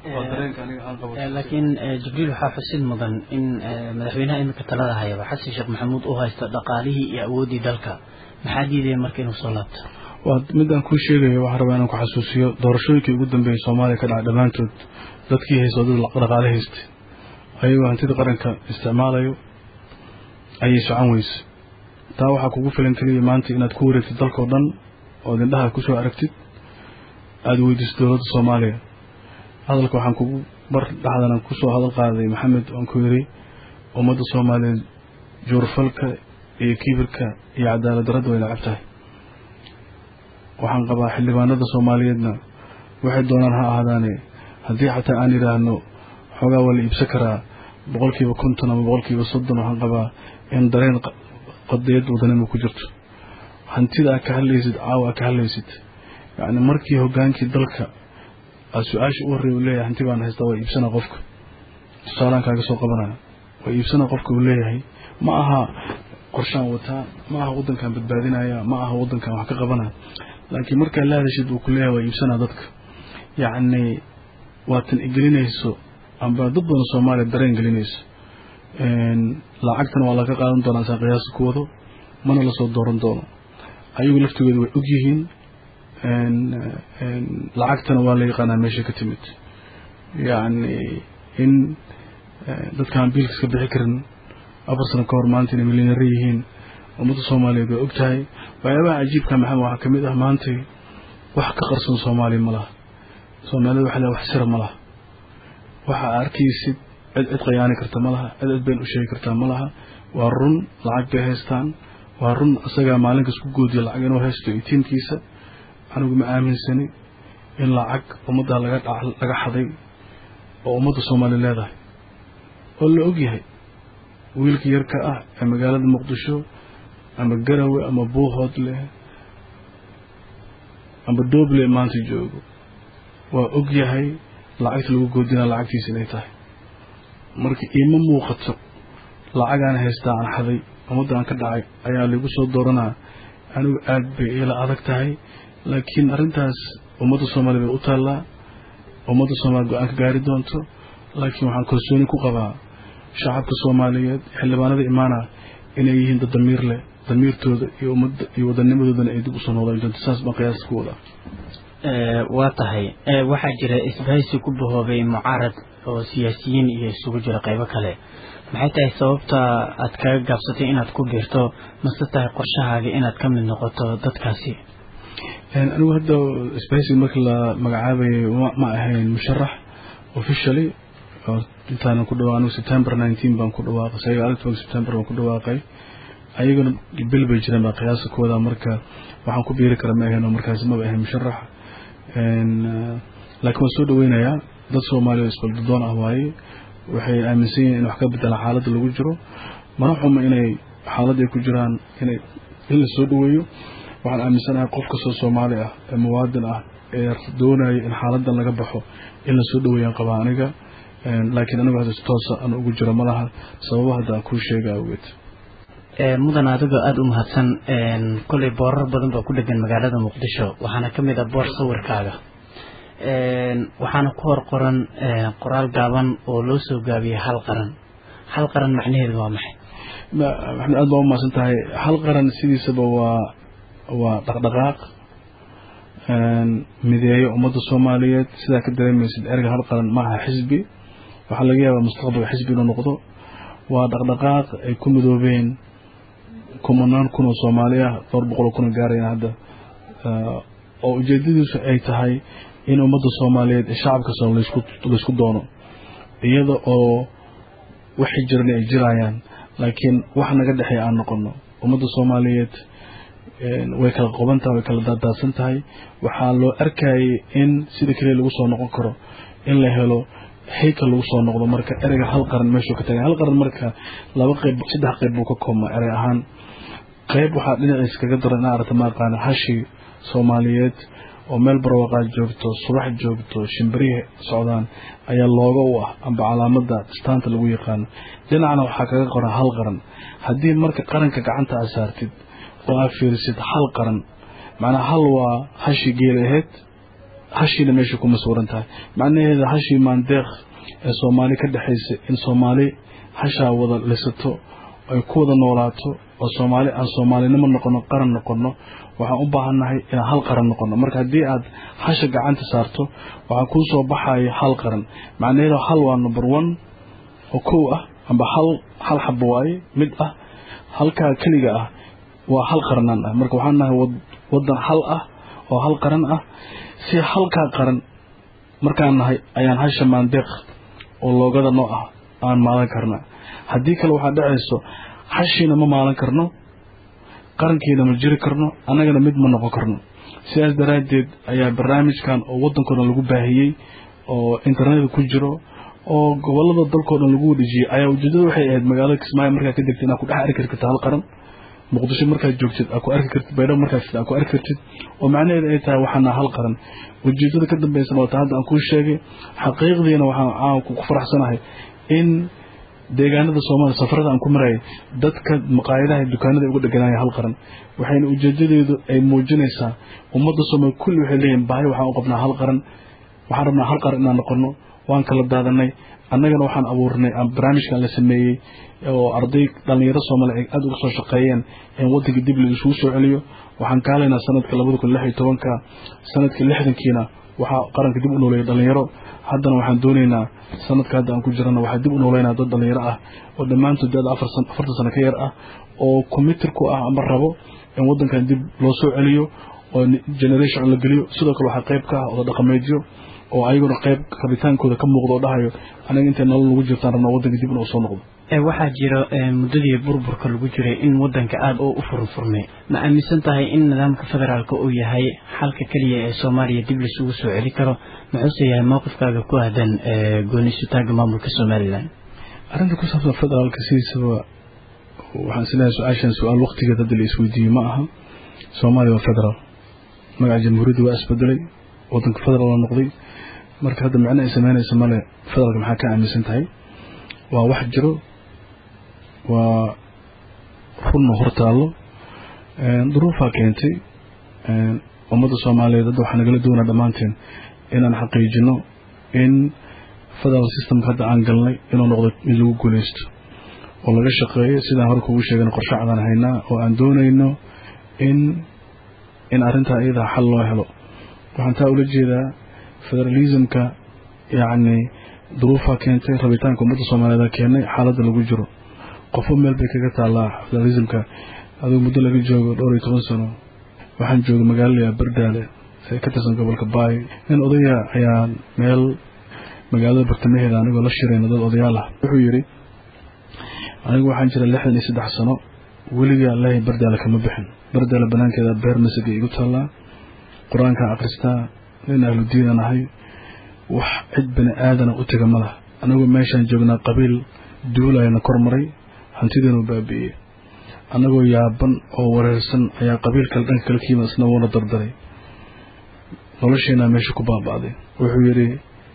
laakiin jibriil waxaa xusid mudan in madaxweynaha iminka talada hayaba xasan sheekh maxamuud uu haysto dhaqaalihii iyo awooddii dalka maxaa diidaya marka inuu soo laabto waa midaan kuu sheegayo waxaan rabaa inaan ku xasuusiyo doorashooyinkii ugu dambeeyey soomaaliya ka dhacay dhammaantood dadkii haysto dad dhaqaale haystay ayagoo hantida qaranka isticmaalayo ayay socon weyse taa waxaa kugu filan keliya maanta inaad ku wareegtid dalkao dhan ood indhaha kusoo aragtid aada weydiiso dowladda soomaaliya hadalka waxaan kugu bar dhexdana kusoo hadal qaaday maxamed oon ku yidhi ummadda soomaaliyeed juurfalka iyo kibirka iyo cadaalad darradda way nacab tahay waxaan qabaa xildhibaanada soomaaliyeedna waxay doonaan ha ahaadaane haddii xataa aan yidhaahno xoogaa waa la iibsan karaa boqolkiiba konton ama boqolkiiba soddon waxaan qabaa in dareen qadiyad wadanima ku jirto hantida aad ka hadlaysid caawa aad ka hadlaysid yacni markii hoggaankii dalka aad su-aasha u horreey uu leeyahay hanti baan haystaa waa iibsanaa qofka tusaalaan kaaga soo qabanaya waa iibsanaa qofka uu leeyahay ma aha qorshaan wataa ma aha waddankan badbaadinaya ma aha waddankan wax ka qabanaya laakiin markaa la hadashid uu ku leeyahay waa iibsanaa dadka yacni waatan igelinayso amba dad badan soomaaliya dareen gelinayso lacagtana waa laga qaadan doonaa saa qiyaasa ku wado mana lasoo dooran doono ayagu laftigooda way og yihiin lacagtana waa la yaqaanaa meesha ka timid yacni in dadkaan biilka iska bixi karin afar sano ka hor maanta inay milyaneero yihiin ummadda soomaaliyeed way og tahay waxyaabaha cajiibka maxamed waxaa ka mid ah maantay wax ka qarsan soomaaliya ma laha soomaalida waxa le wax sira ma laha waxa arkaysid cid cid qayaani karta ma laha cid cid been u sheegi kartaa ma laha waa run lacag bay haystaan waa run isagaa maalinkas ku goodiya lacag inuu haysto iyo tiimkiisa anigu ma aaminsani in lacag ummaddaa laga laga xaday oo ummadda soomaaliya leedahay oo la og yahay wiilka yarka ah ee magaalada muqdisho ama garawe ama buuhoodle ama dooble maanta joogo waa og yahay lacagta lagu goodinaa lacagtiisa inay tahay marka iima muuqato lacagaan haystaa aan xaday ummadda aan ka dhacay ayaa lagu soo dooranaa anigu aad bay ila adag tahay laakiin arrintaas ummadda soomaaliya bay u taallaa ummadda soomaaliya go-aan ka gaari doonto laakiin waxaan kalsooni ku qabaa shacabka soomaaliyeed xildhibaanada imaana inay yihiin dad damiir leh damiirtooda iyo ummadda iyo wadanimadoodana ay dib usoo noqdaan doonto saas baan qiyaasta ku wadaa waa tahay waxaa jira isbahaysi ku bahoobay mucaarad oo siyaasiyiin iyo isugu jira qaybo kale maxay tahay sababta aad kaga gaabsatay inaad ku biirto mase tahay qorshahaaga inaad ka mid noqoto dadkaasi anigu hadda isbahaysiga markii la magacaabayay ma ahayn musharax officially intaanan ku dhawa anigu september nineteen baan ku dhawaaqay sagaal tobanka september baan ku dhawaaqay ayaguna bil bay jireen baa qiyaasa ku wadaa marka waxaan ku biiri kara ma ahayn oo markaasi maba ahayn musharax laakiin waan soo dhaweynayaa dad soomaaliya isbaldadoon ah waaye waxay aaminsan yihiin in wax ka bedela xaaladda lagu jiro mana xuma inay xaaladda ay ku jiraan inay in la soo dhaweeyo waxaan aaminsanahay qof kastoo soomaali ah ee muwaadin ah ee doonaya in xaaladdan laga baxo in la soo dhaweeyaan qabaa aniga laakiin anigu hadda si toosa aan ugu jiro malaha sababa hadda aan kuu sheega awgeed mudan adigoo aada u mahadsan kolley boorar badan baa ku dhegan magaalada muqdisho waxaana ka mid ah boor sawirkaaga waxaana ku hor qoran qoraal gaaban oo loo soo gaabiyey hal qaran hal qaran macnaheedu waa maxay maxamed aad baa u mahadsan tahay hal qaran sidiisaba waa waa dhaqdhaqaaq mideeyo ummadda soomaaliyeed sidaa ka dareemaysid erga hal qaran maaha xisbi waxaa laga yaabaa mustaqbalka xisbi inuu noqdo waa dhaqdhaqaaq ay ku midoobeen kumanaan kun oo soomaali ah dhowr boqol oo kuna gaarayaan hadda oo ujeedadiisu ay tahay in ummadda soomaaliyeed ee shacabka soo laysku doono iyada oo waxay jiran ay jirayaan laakiin wax naga dhexeey aan noqono ummadda soomaaliyeed way kala qoban tahay way kala daadaadsan tahay waxaa loo arkayay in sida keliya lagu soo noqon karo in la helo hayka lagu soo noqdo marka ereyga hal qaran meeshuu ka tagay hal qaran marka laba qayb saddex qayb buu ka koobmaa erey ahaan qayb waxaa dhinaciisa kaga daran inaa aragta ma aqaana hashi soomaaliyeed oo meel barwaqaad joogto subax joogto shimbirihi socdaan ayaa looga u ah amba calaamada istaanta lagu yaqaano dhinacna waxaa kaga qoran hal qaran haddii marka qaranka gacanta aad saartid oo aad fiirisid hal qaran macnaa hal waa hashii geel aheyd hashiina meesha kuma suuran tahay macnaheeda hashii maandeeq ee soomaali ka dhexaysa in soomaali hashaa wada lisato ay ku wada noolaato oo soomaali aan soomaalinimo noqono qaran noqono waxaan u baahannahay inaan hal qaran noqono marka haddii aad hasha gacanta saarto waxaa kuu soo baxaya hal qaran macnaheedu hal waa number one oo kow ah amba hal hal xabo waaye mid ah halkaa keliga ah waa hal qaranaan ah marka waxaan nahay wadan hal ah oo hal qaran ah si halkaa qaran markaan nahay ayaan hasha maandeeq oo loogada noo ah aan maalan karna haddii kale waxaa dhacayso hashiina ma maalan karno qarankiina ma jiri karno annagana mid ma noqon karno sidaas daraaddeed ayaa barnaamijkan oo waddankoodan lagu baahiyey oo internetka ku jiro oo gobolada dalkoo dhan lagu wadhijiyey ayaa ujeedada waxay ahayd magaalada kismaayo markaa ka degtay inaad ku dhex arki karta hal qaran muqdisho markaad joogtid aad ku arki kartid baydhabo markaad fid aad ku arki kartid oo macnaheeda ay tahay waxaana hal qaran ujeedada ka dambeysana waa ta hadda aan kuu sheegay xaqiiqdiina waxaan caawanku ku faraxsanahay in deegaanada soomaaliya safarada aan ku marayay dadka maqaayadaha dukaanada uga dheganaya hal qaran waxayna ujeedadeedu ay muujinaysaa ummadda soomaaliya kulli waxay leeyihin baahi waxaan u qabnaa hal qaran waxaan rabnaa hal qaran inaan noqono waan kala daadanay annagana waxaan abuurnay barnaamijkan la sameeyey oo arday dhallinyaro soomaaliya ay aada uga soo shaqeeyeen in waddanka dib la isugu soo celiyo waxaan ka halaynaa sanadka labada kun lix iyo tobanka sanadkii lixdankiina waxaa qaranka dib u nooleeyay dhallinyaro haddana waxaan doonaynaa sanadka hadda aan ku jirana waxaa dib u nooleynaa dad dhallinyaro ah oo dhammaantood da-da afartan sano ka yar ah oo commitir ku ah ama rabo in waddankan dib loo soo celiyo oo generation la geliyo sidoo kale waxaa qayb ka ah oda dhaqameedyo oo ayaguna qayb rabitaankooda ka muuqdo oo dhahayo anaga intay nolol lagu jirtaan rabnaa waddanka dib inuu soo noqdo waxaa jira muddadii burburka lagu jiray in waddanka aada oo u furfurmay ma aaminsan tahay in nidaamka federaalka uu yahay xalka keliya ee soomaaliya dib laisugu soo celi karo muxuuse yahay mowqifkaaga ku aadan gooni isutaagga maamulka somalilan arrinta ku saabsan federaalka sidiisaba waxaan isleeyahay su-aashan su-aal waqtigeed hadda la isweydiiyey ma aha soomaaliya waa federaal magaca jamhuuriyadda waa isbedelay waddanka federaal la noqday marka hadda micno ay sameynaysa male federaalka maxaa ka aaminsan tahay waa wax jiro waa runna hortaallo duruufaa keentay ummadda soomaaliyeed hadda waxaa nagala doonaa dhammaanteen inaan xaqiijino in federal systemka hadda aan galnay inuu noqdo mid lagu guuleysto oo laga shaqeeyo sidaan hore kugu sheegana qorshe cadaan haynaa oo aan doonayno in in arrintaa iyadaa xal loo helo waxaan taa ula jeedaa federalismka yacni duruufaa keentay rabitaanka ummadda soomaaliyeed keenay xaaladda lagu jiro qofo meel bay kaga taallaa federalismka aduu muddo laga joogo dhowr iyo toban sano waxaan joogay magaalada bardaale ee ka tirsan gobolka baay nin odaya ayaa meel magaalada bartamaheeda anigoo la shirayna dad odayaal ah wuxuu yidhi anigu waxaan jira lixdan iyo saddex sano weligaa ilaahay bardaale kama bixin bardaale banaankeeda beer masig igu taallaa qur-aankaan akhristaa nin ahludiinan ahay wax cid bani aadana u tega ma laha anagoo meeshaan joognaa qabiil duulayana kor maray hantideenu baabi'iyey annagoo yaaban oo wareersan ayaa qabiil kale dhanka kale kiima isna wuuna dardaray nolosheenaa meesha ku baaba'day wuxuu yidhi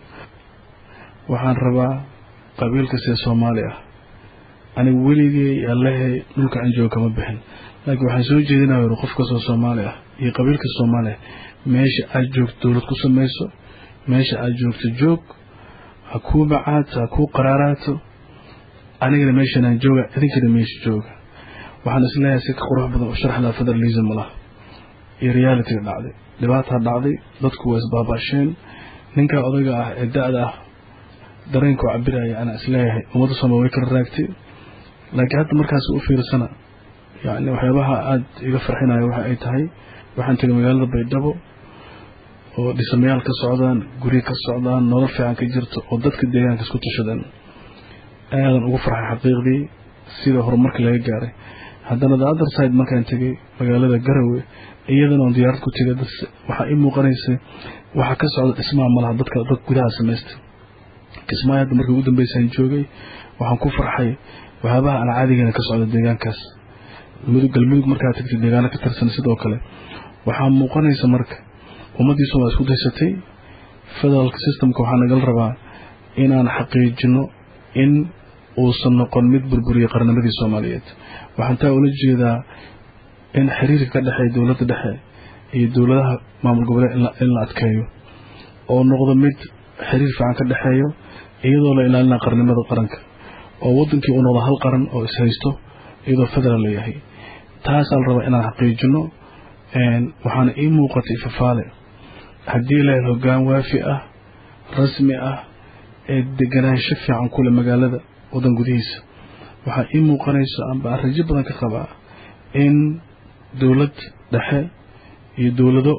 waxaan rabaa qabiil kastee soomaali ah aniga weligey allahay dhulka aan joogo kama bixin laakiin waxaan soo jeedinaya yidhi qof kastoo soomaali ah iyo qabiil kasta soomaali ah meesha aad joogto dowlad ku samayso meesha aad joogto joog ha kuu macaato ha kuu qaraaraato anigana meeshanaan jooga idinkana meesha jooga waxaan isleeyahay si ka qurux badan u sharxlaa federalism lah iyo realityga dhacday dhibaataa dhacday dadku waa isbaabaasheen ninkaa odayga ah ee da-da ah dareenkuu cabiraya anaa isleeyahay ummadda soomaliya way kala raagtay laakiin hadda markaas u fiirsana yacni waxyaabaha aada iga farxinaya waxa ay tahay waxaan tegay magaalada baydhabo oo dhismayaal ka socdaan guryo ka socdaan nolol fiican ka jirto oo dadka deegaanka isku tashadeen aadan ugu farxay xaqiiqdii sida horumarka laga gaaray haddana the other side markaan tegay magaalada garowe iyadana oon diyaarad ku tegay waxaa ii muuqanaysay waxaa ka socda dhismaha malaha dadka dad gudaha samaystay kismaayo hadda markii ugu dambeysaan joogay waxaan ku farxay waxyaabaha aan caadigana ka socda deegaankaas mudug galmudug markaa tagtay deegaano ka tirsan sidoo kale waxaa muuqanaysa marka ummaddii soomaliya isku daysatay federaalka systemka waxaa nagala rabaa inaan xaqiijino in uusan noqon mid burburiyay qarnimadii soomaaliyeed waxaan taa ula jeedaa in xiriirka ka dhexeeya dowladda dhexe iyo dowladaha maamul goboleed in la adkeeyo oo noqdo mid xiriir fiican ka dhexeeyo iyadoo la ilaalinaa qarnimada qaranka oo wadankii uu noqdo hal qaran oo ishaysto iyadoo federaal la yahay taasaa la rabaa inaan xaqiijino waxaana ii muuqatay fafaale haddii la hel hoggaan waafi ah rasmi ah ee deganaansho fiican kule magaalada wadan gudihiisa waxaa ii muuqanaysa amba aan rajo badan ka qabaa in dowlad dhexe iyo dowlado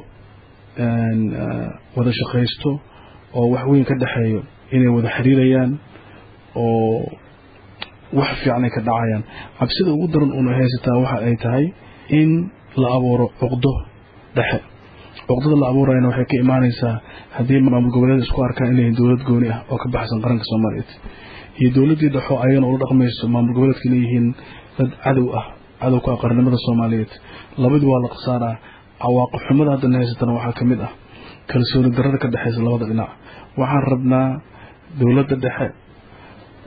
wada shaqaysto oo wax weyn ka dhexeeyo inay wada xiriirayaan oo wax fiican ay ka dhacayaan cabsida ugu daran uuna haysataa waxa ay tahay in la abuuro cuqdo dhexe cuqdada la abuurayana waxay ka imaanaysaa haddii maamul goboleed isku arkaan inay dowlad gooni ah oo ka baxsan qaranka soomaaliyeed iyo dowladdii dhexo ayagana ula dhaqmayso maamul goboleedka inay yihiin dad cadow ah cadow ka ah qarnimada soomaaliyeed labadii waa la khasaaraa cawaaqib xumada haddana haysatana waxaa ka mid ah kalsooni darada ka dhexaysa labada dhinac waxaan rabnaa dowladda dhexe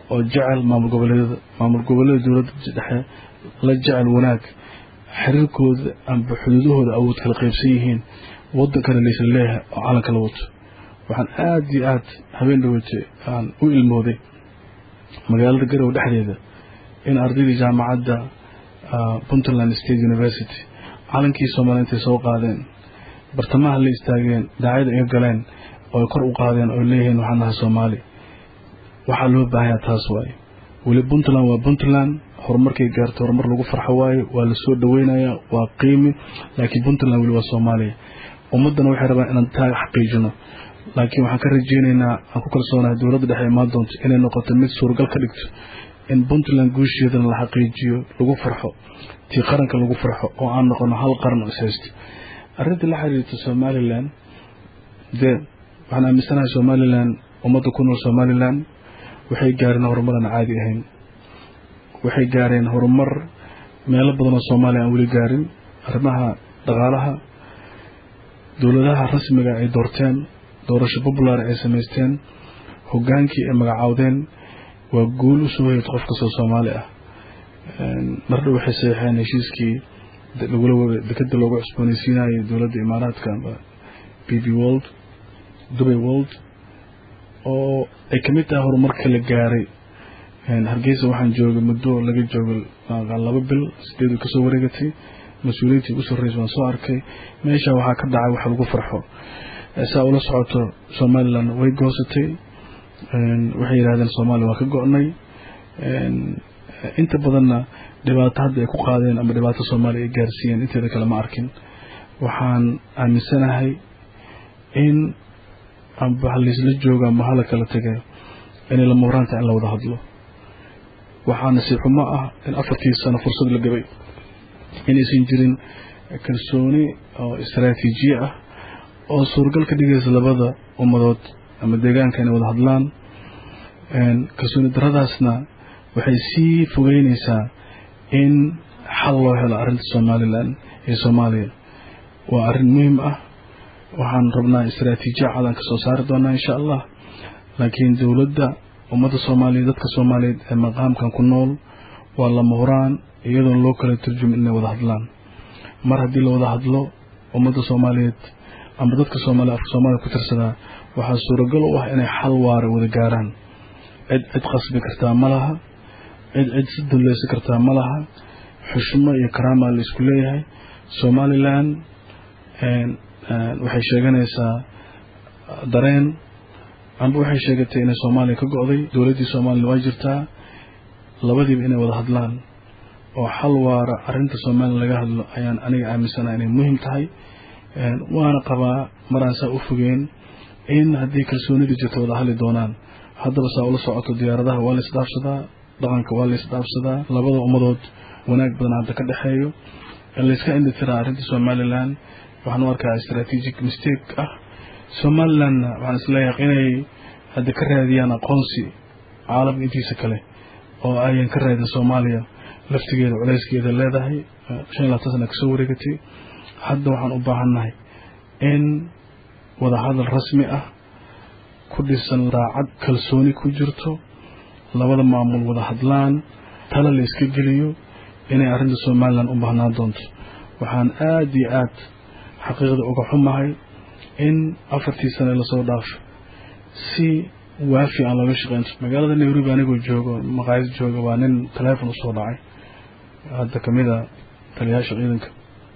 oo jecel maamul goboleedyada maamul goboleeda dowladda dhexe la jecel wanaag xiriirkooda amba xuduudahooda awood kala qaybsan yihiin wadankana laysla leeyahay oo calanka la wato waxaan aada iyo aada habeen dhaweyte aan u ilmooday magaalada garowe dhexdeeda in ardaydii jaamacadda puntland state university calankii soomaaliya intay soo qaadeen bartamaha la istaageen daacada iga galeen oo kor u qaadeen oo leeyihiin waxaan nahay soomaali waxaa loo baahanya taas waaye weli puntland waa puntland horumarkay gaarto horumar lagu farxo waaye waa lasoo dhaweynayaa waa qiimi laakiin puntland weli waa soomaaliya ummaddana waxay rabaan inaan taa xaqiijino laakiin waxaan ka rajeynaynaa aan ku kalsoonahay dowladda dhexe imaan doonto inay noqoto mid suuragal ka dhigto in puntland guusheedana la xaqiijiyo lagu farxo tii qaranka lagu farxo oo aan noqono hal qaran oo ishaysto arrinta la xiriirta somalilan dee waxaan aaminsanahay somalilan ummadda ku nool somalilan waxay gaareen horumar aan caadi ahayn waxay gaareen horumar meelo badan oo soomaaliya aan weli gaarin arrimaha dhaqaalaha dowladaha rasmiga ay doorteen doorasho popular ay samaysteen hogaankii ay magacaawdeen waa guul u soo hoyad qof kastoo soomaali ah mardhow waxay saxiixeen heshiiskii lagula dekeda loogu cusboonaysiinayay dowladda imaaraadka b b world dubay world oo ay kamid tahay horumarka la gaaray hargeysa waxaan joogay muddo laga joogo laba bil sideedu kasoo wareegatay mas-uuliyiintii ugu sarreysa waan soo arkay meesha waxaa ka dhacay wax lagu farxo saa ula socoto somalilan way goosatay waxay yidhahdeen soomaaliya waa ka go-nay inta badanna dhibaato hadda ay ku qaadeen ama dhibaato soomaaliya ay gaarsiiyeen inteeda kale ma arkin waxaan aaminsanahay in amba halaysla jooga ama hala kala tegay inay lama horaanta in la wada hadlo waxaa nasiib xumo ah in afartii sano fursad la gabay inaysan jirin kalsooni oo istaraatiijiye ah oo suuragal ka dhigaysa labada ummadood ama deegaanka inay wada hadlaan kalsooni daradaasna waxay sii fogeyneysaa in xal loo helo arrinta somalilan iyo soomaaliya waa arrin muhiim ah waxaan rabnaa istaraatiijiya cadan ka soo saari doonaa insha allah laakiin dowladda ummadda soomaaliya dadka soomaaliyeed ee maqaamkan ku nool waa lama huraan iyadoon loo kala turjumin inay wada hadlaan mar haddii la wada hadlo ummadda soomaaliyeed ama dadka soomaaliya afka soomaaliya ku tirsadaa waxaa suuragal u ah inay xal waara wada gaaraan cid cid qasbi kartaa ma laha cid cid si dulleysan kartaa ma laha xushmo iyo karaamaa la isku leeyahay somalilan waxay sheeganaysaa dareen amba waxay sheegatay inay soomaaliya ka go-day dowladdii soomaliya waa jirtaa labadiiba inay wada hadlaan oo xal waara arrinta somalilan laga hadlo ayaan aniga aaminsanaha inay muhiim tahay waana qabaa maraan saa u fogeen in haddii kalsoonidii jirto wada hadli doonaan haddaba saa ula socoto diyaaradaha waa la isdhaafsadaa dhaqanka waa la isdhaafsadaa labada ummadood wanaag badan hadda ka dhexeeyo layska indhitiraa arrinta somalilan waxaan u arkaa strategic mistake ah somalilandna waxaan isleeyahay inay hadda ka raadiyaan aqoonsi caalamka intiisa kale oo ayan ka raadin soomaaliya laftigeeda culayskeeda leedahay shan iyo labaatan sana kasoo wareegatay hadda waxaan u baahannahay in wadahadal rasmi ah ku dhisan daacad kalsooni ku jirto labada maamul wada hadlaan tala la iska geliyo inay arrinta somalilan u baahnaan doonto waxaan aada iyo aad xaqiiqda uga xumahay in afartii sane lasoo dhaafo si waafi aan looga shaqeynto magaalada nairobi anigoo joogo maqaayad jooga waa nin taleefon usoo dhacay hadda kamid a taliyaasha ciidanka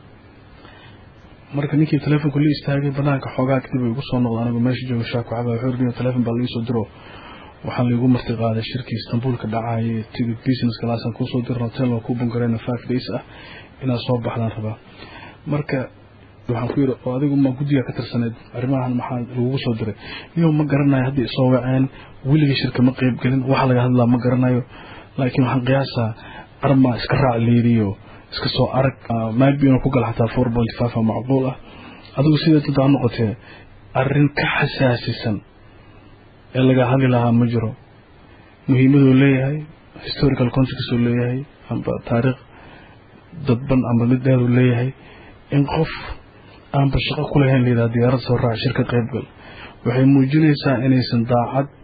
marka ninkii taleefonku la istaagay banaanka xoogaa kadib ay igu soo noqda anigu meesha jooga shaaku caba wuxuu ri taleefon baa laiisoo diro waxaa laigu marti qaaday shirkii istanbul ka dhacayay tigid business classaan kuusoo diran hotel waa ku bungareyna five days ah inaad soo baxdaan rabaa marka waxaan ku yidhi oo adigu ma guddiga ka tirsaneed arrimahan maxaa lagugu soo diray niyo ma garanayo haddii isoo waceen weliga shirka ma qeyb gelin waxa laga hadlaa ma garanayo laakiin waxaan qiyaasaa arma iska raac leeriyo iska soo arag maybe inuu ku gala xataa four point five a macquul ah adigu sidee dad aa noqotee arrin ka xasaasisan ee laga hadli lahaa ma jiro muhiimaduu leeyahay historical context uu leeyahay amba taariikh dadban amba mid dheer uu leeyahay in qof aanba shaqo ku lahayn layidhaha diyaarad soo raac shirka qaybgal waxay muujinaysaa inaysan daacad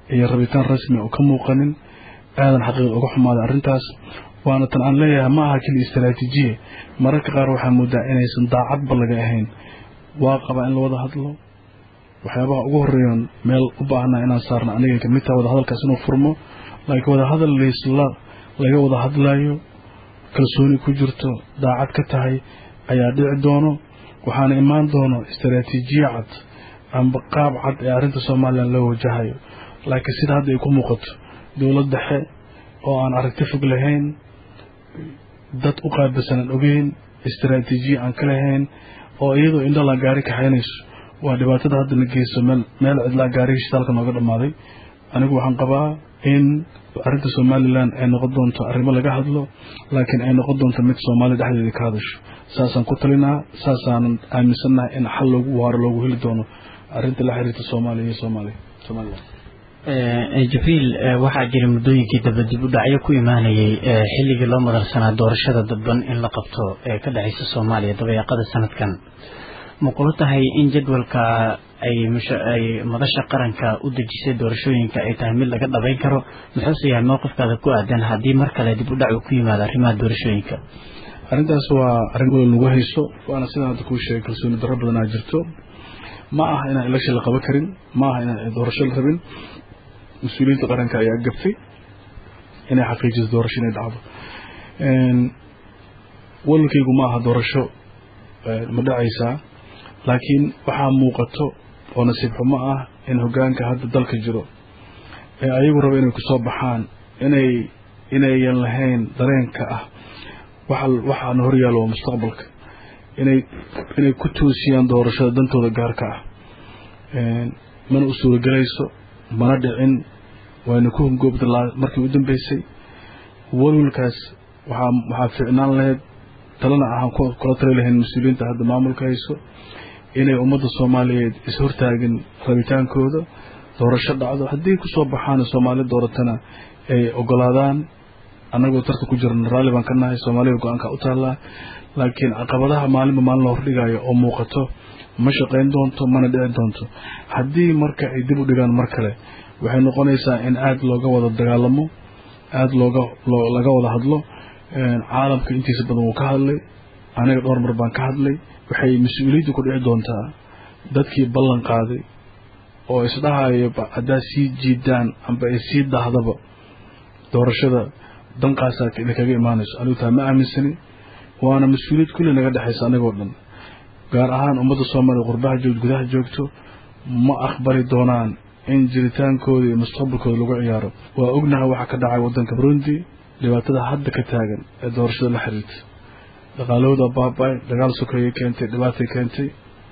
iyo rabitaan rasmi oo ka muuqanin aadan xaqiiqda uga xumaaday arrintaas waana tan aan leeyahay ma aha keliya istaraatiijiye mararka qaar waxaa moodaa inaysan daacadba laga ahayn waa qabaa in la wada hadlo waxyaabaha ugu horeeyan meel u baahnaa inaan saarna aniga kamid taha wada hadalkaas inuu furmo laakiin wada hadal laysla laga wada hadlayo kalsooni ku jirto daacad ka tahay ayaa dhici doono waxaana imaan doono istaraatiijiye cad amba qaab cad ee arrinta somalilan loo wajahayo laakiin sida hadda ay ku muuqato dowlad dhexe oo aan aragti fog lahayn dad u qaabilsan aan ogeyn istaraatiijiye aan ka lahayn oo iyadoo indhalaa gaari kaxaynayso waa dhibaatada hadda la geyso meel meel cidlaa gaariga shitaalka nooga dhammaaday anigu waxaan qabaa in arrinta somalilan ay noqon doonto arrimo laga hadlo laakiin ay noqon doonto mid soomaaliya dhexdeeda ka hadasho saasaan ku talinaa saasaanan aaminsannahay in xal loogu waaro loogu heli doono arrinta la xiriirta soomaaliya iyo soomaaliya somalilan jabriil waxaa jira muddooyinkii daba dib u dhacyo ku imaanayay xilligii loo madarsanaa doorashada dadban in la qabto ee ka dhexaysa soomaaliya dabayaaqada sanadkan ma kula tahay in jadwalka ay ay madasha qaranka u dejisay doorashooyinka ay tahay mid laga dhabayn karo muxuuse yahay mowqifkaada ku aadan haddii mar kale dib u dhac uu ku yimaado arrimaha doorashooyinka arrintaas waa arrin wal nagu hayso waana sidaan hadda kuu sheegay kalsooni darro badanaa jirto ma aha inaan election la qaban karin ma aha inaan doorasho la rabin mas-uuliyiinta qaranka ayaa gabtay inay xaqiijiso doorasho inay dhacdo walwalkaygu ma aha doorasho ma dhacaysaa laakiin waxaa muuqato oo nasiib xumo ah in hoggaanka hadda dalka jiro ee ayagu raba inay kusoo baxaan inay inayan lahayn dareenka ah waxa waxaana horyaalo waa mustaqbalka inay inay ku toosiyaan doorashada dantooda gaarka ah mana u suuragelayso mana dhicin wayna ku hungoobda markii u dambeysay walwalkaas waxaa waxaa ficnaan lahayd talena ahaan kula tali lahayn mas-uuliyiinta hadda maamulka hayso inay ummadda soomaaliyeed is-hortaagin rabitaankooda doorasho dhacdo haddii kusoo baxaan soomaali dooratana ay ogolaadaan annagoo tarka ku jirna raalli baan ka nahay soomaaliya go-aanka u taallaa laakiin caqabadaha maalinba maalin la hordhigayo oo muuqato ma shaqayn doonto mana dhici doonto haddii marka ay dib u dhigaan mar kale waxay noqonaysaa in aada looga wada dagaalamo aada looga laga wada hadlo caalamka intiisa badan wuu ka hadlay aniga dhowr mar baan ka hadlay waxay mas-uuliyadda ku dhici doontaa dadkii ballan qaaday oo isdhahayo haddaad sii jiidaan amba ay sii dahdaba doorashada danqaasaa idinkaga imaanayso anigu taa ma aaminsani waana mas-uuliyad kulli naga dhexaysa anigoo dhan gaar ahaan ummadda soomaaliya qurbaha joogto gudaha joogto ma aqbali doonaan in jiritaankooda iyo mustaqbalkooda lagu ciyaaro waa ognahay waxaa ka dhacay waddanka burundi dhibaatada hadda ka taagan ee doorashada la xiriirta dhaqaalahooda baaba-ay dagaal sokeeyay keentay dhibaatay keentay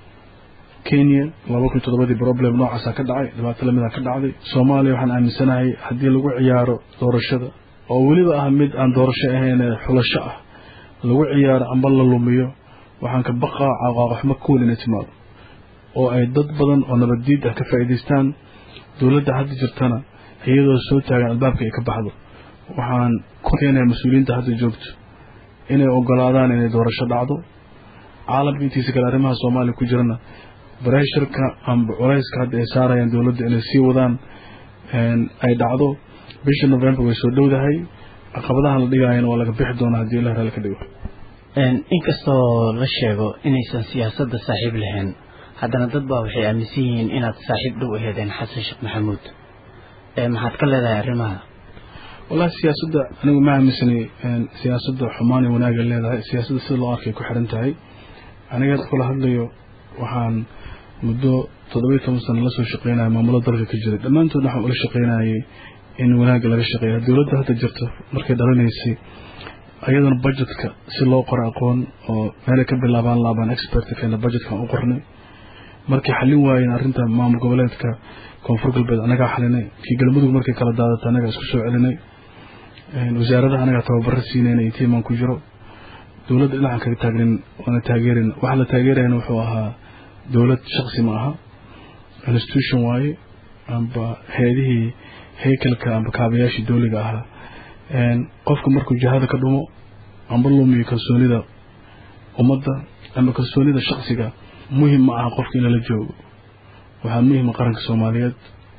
kenya laba kun toddobadii problem noocaasaa ka dhacay dhibaato lamida ka dhacday soomaaliya waxaan aaminsanahay haddii lagu ciyaaro doorashada oo weliba ah mid aan doorasho ahayn ee xulasho ah lagu ciyaaro amba la lumiyo waxaan ka baqaa caqaaqoxmo kuwan inay timaado oo ay dad badan oo nabaddiid ah ka faa'iidaystaan dowladda hadda jirtana iyadoo soo taagan albaabka ay ka baxdo waxaan ku keenayaa mas-uuliyiinta hadda joogto inay ogolaadaan inay doorasho dhacdo caalamka intiisa kale arrimaha soomaaliya ku jirana bareshirka amba culayska hadda ay saarayaan dowladda inay sii wadaan ay dhacdo bisha november way soo dhowdahay caqabadahan la dhigaayana waa laga bixi doonaa haddii ilah raali ka dhigo inkastoo la sheego inaysan siyaasadda saaxiib lahayn haddana dad baa waxay aaminsan yihiin inaad saaxiib dhow aheedeen xasan sheekh maxamuud maxaad ka leedahay arrimaha wallahi siyaasadda anigu ma aaminsani siyaasadda xumaan iyo wanaag ay leedahay siyaasadda sida loo arkay ku xiran tahay aniga kula hadlayo waxaan muddo toddoba iyo toban sano la soo shaqeynaya maamulo dalka ka jiray dhammaantood waxaan ula shaqeynayay in wanaagga laga shaqeeya dowladda hadda jirta markay dhalanaysay ayadana budgetka si loo qoro aqoon oo meelay ka bilaabaan laabaan expertka keena budgetkan u qornay markay xallin waayeen arrinta maamul goboleedka koonfur galbeed anagaa xalinay kii galmudug markay kala daadata anagaa isku soo celinay wasaaradaha anagaa tababaro siinayna iyo tiimaan ku jiro dowladda dhinacan kaga taagnin waana taageerin waxa la taageerayana wuxuu ahaa dowlad shaksi ma aha institution waaye amba heedihii haykalka amba kaabayaashii dowliga ahaa qofka markuu jihada ka dhumo amba lumiyo kalsoonida ummadda amba kalsoonida shaksiga muhim ma aha qofka in lala joogo waxaa muhima qaranka soomaaliyeed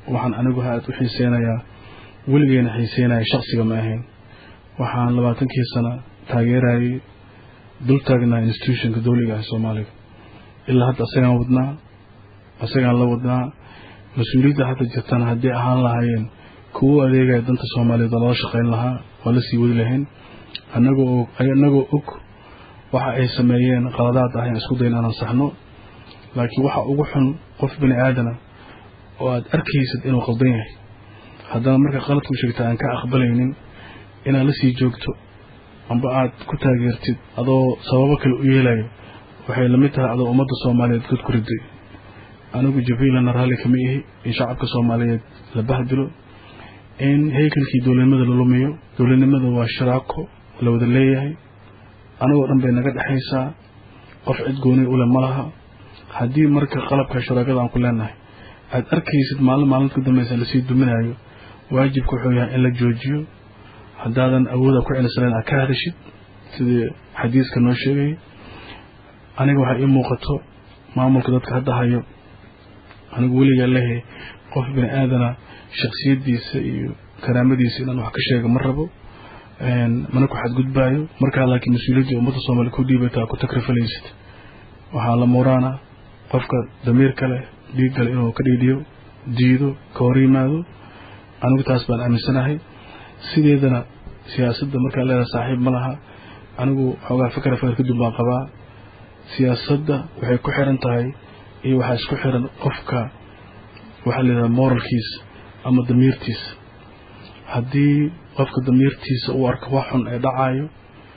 waxaan anigu aad u xiiseynayaa weligeena xiiseynaya shaksiga ma ahayn waxaan labaatankii sana taageerayay dul taagnaa institutionka dawliga ah soomaaliga ilaa hadda asagaan wadnaa asagaan la wadnaa mas-uuliyadda hadda jirtana haddii ahaan lahaayeen kuwo adeegaya danta soomaaliyeed oo lala shaqayn lahaa waa la sii wadi lahayn anagoo og anagoo og waxa ay sameeyeen qaladaad ah in isku dayn aanan saxno laakiin waxa ugu xun qof bini aadana oo aad arkaysid inuu qaldan yahay haddana marka qaladku sheegta aan ka aqbalaynin inaad la sii joogto amba aad ku taageertid adoo sababo kale u yeelayo waxay lamid tahay adoo ummadda soomaaliyeed god ku riday anigu jabiilana raalli kama ihi in shacabka soomaaliyeed la bahdilo in haykalkii dowladnimada la lumiyo dowladnimada waa shiraako la wada leeyahay anagoo dhan bay naga dhexaysaa qof cid gooni ule ma laha haddii marka qalabka shuraakada aan ku leenahay aad arkaysid maalin maalinta ku dambaysa lasii duminayo waajibka wuxuu yahay in la joojiyo haddaadan awooda ku celisanayn aad ka hadashid sidii xadiiska noo sheegay aniga waxaa ii muuqato maamulka dadka hadda hayo anigu weligaa lehe qof bini aadana shaksiyadiisa iyo karaamadiisa inaan wax ka sheega ma rabo mana ku xadgudbaayo markaa laakiin mas-uuliyaddii ummadda soomaaliya ku dhiibataa ku takrifalaysid waxaa la muuraana qofka damiirka leh dhiigga leh inuu ka dhiidhiyo diido ka hor yimaado anigu taas baan aaminsanahay sideedana siyaasadda markaa leedahay saaxiib ma laha anigu xoogaa fikra fikr kadib baan qabaa siyaasadda waxay ku xiran tahay iyo waxaa isku xiran qofka waxaa la yidhaha moralkiisa ama damiirtiisa haddii qofka damiirtiisa uu arko wax xun ee dhacayo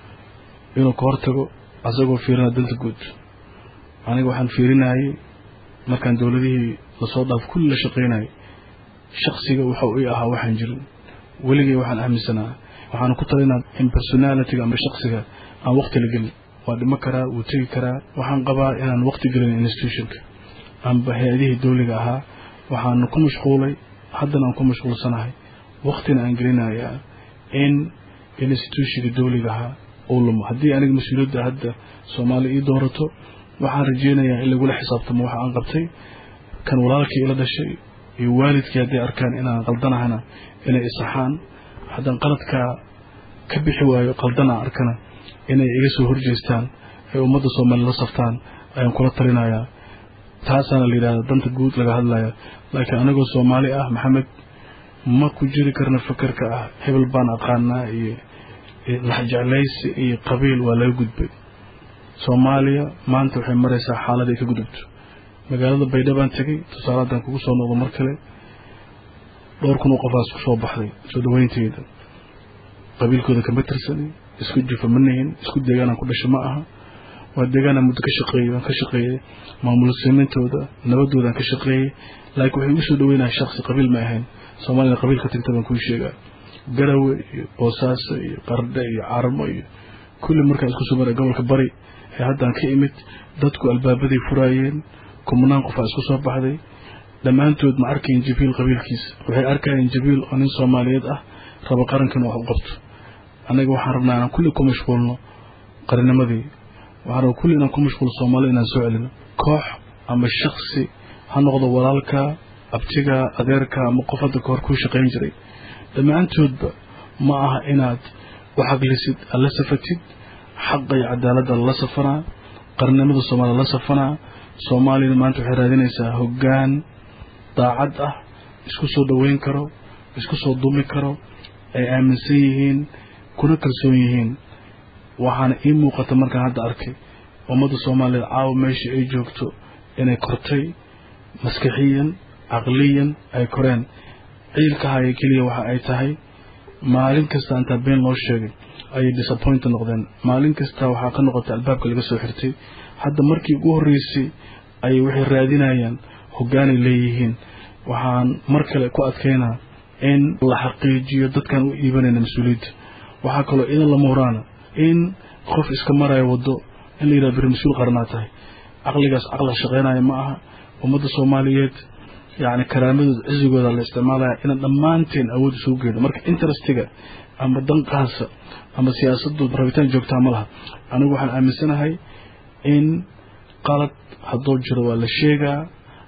inuu ka hortago asagoo fiirina danta guud aniga waxaan fiirinayay markaan dowladihii lasoo dhaaf kulli la shaqaynayay shaksiga waxa ii ahaa waxaan jirin weligay waxaan aaminsanaa waxaan ku talinaa in personalitiga amba shaksiga aan waqti la gelin waa dhimo karaa wuu tegi karaa waxaan qabaa inaan waqti gelin institutionka amba hay-adihii dowliga ahaa waxaanu ku mashquulay haddana aan ku mashquulsanahay waqtina aan gelinayaa in institutionka dowliga ahaa uu lumo haddii aniga mas-uuliyadda hadda soomaaliya ii doorato waxaan rajeynayaa in lagula xisaabtamo waxa aan qabtay kan walaalkii ila dhashay iyo waalidkii hadday arkaan inaan qaldanahana inay isaxaan haddaan qaladkaa ka bixi waayo qaldanaa arkana inay iga soo horjeestaan ay ummadda soomaaliya la saftaan ayaan kula talinayaa taasaana la yidhahda danta guud laga hadlaya laakiin anigoo soomaali ah maxamed ma ku jiri karna fakerka ah hebel baan aqaanaa iyo laxjeclaysi iyo qabiil waa laga gudbay soomaaliya maanta waxay maraysaa xaalad ay ka gudubto magaalada baydhabaan tegay tusaale haddaan kugu soo noqdo mar kale dhowr kun oo qofaas ku soo baxday soo dhaweynteyda qabiilkooda kama tirsani isku jufa ma nihin isku deegaanaan ku dhasho ma aha waa deegaanaan muddo ka shaqeeyey waan ka shaqeeyey maamul samayntooda nabadoodaan ka shaqeeyey laakiin waxay igu soo dhaweynaya shaksi qabiil ma ahayn soomaalida qabiil ka tagta baan kuu sheegaa garawe iyo boosaaso iyo qardhe iyo carmo iyo kulli markaan isku soo maray gobolka bari ee haddaan ka imid dadku albaabaday furaayeen kumnaan qofaa isku soo baxday dhammaantood ma arkayin jabiil qabiilkiisa waxay arkayeen jabiil oo nin soomaaliyeed ah raba qarankan wax u qabto annaga waxaan rabnaa inaan kulli ku mashquulno qarinimadii waxaan rabaa kulli inaan ku mashquulno soomaalida inaan soo celino koox ama shaksi ha noqdo walaalka abtiga adeerka ama qof hadda kahor kuu shaqayn jiray dhammaantoodba ma aha inaad u xaglisid aad la safatid xaqa iyo cadaaladda lala safanaa qarnimada soomaaliya la safanaa soomaaliyana maanta waxay raadinaysaa hoggaan daacad ah isku soo dhoweyn karo isku soo dumi karo ay aaminsan yihiin kuna kalsoon yihiin waxaana ii muuqata markaan hadda arkay ummadda soomaaliyeed caawa meeshii ay joogto inay kortay maskaxiyan caqliyan ay koreen ciilka haya keliya waxa ay tahay maalin kasta intaa been loo sheegay ayay disappoint noqdeen maalin kasta waxaa ka noqotay albaabka laga soo xirtay hadda markii ugu horreysay ayay waxay raadinayaan hoggaanay leeyihiin waxaan mar kale ku adkaynaa in la xaqiijiyo dadkaan u iibanayna mas-uuliyadda waxaa kaloo idan lama horaana in qof iska maraya waddo in la yidhaha beri mas-uul qaranaa tahay caqligaas caqla shaqaynaya ma aha ummadda soomaaliyeed yacni karaamadooda cizigooda la isticmaalaya inaan dhammaanteen awood isugu geedo marka interestiga ama danqaasa ama siyaasaddu rabitaan joogtaa ma laha anigu waxaan aaminsanahay in qalad hadduu jiro waa la sheegaa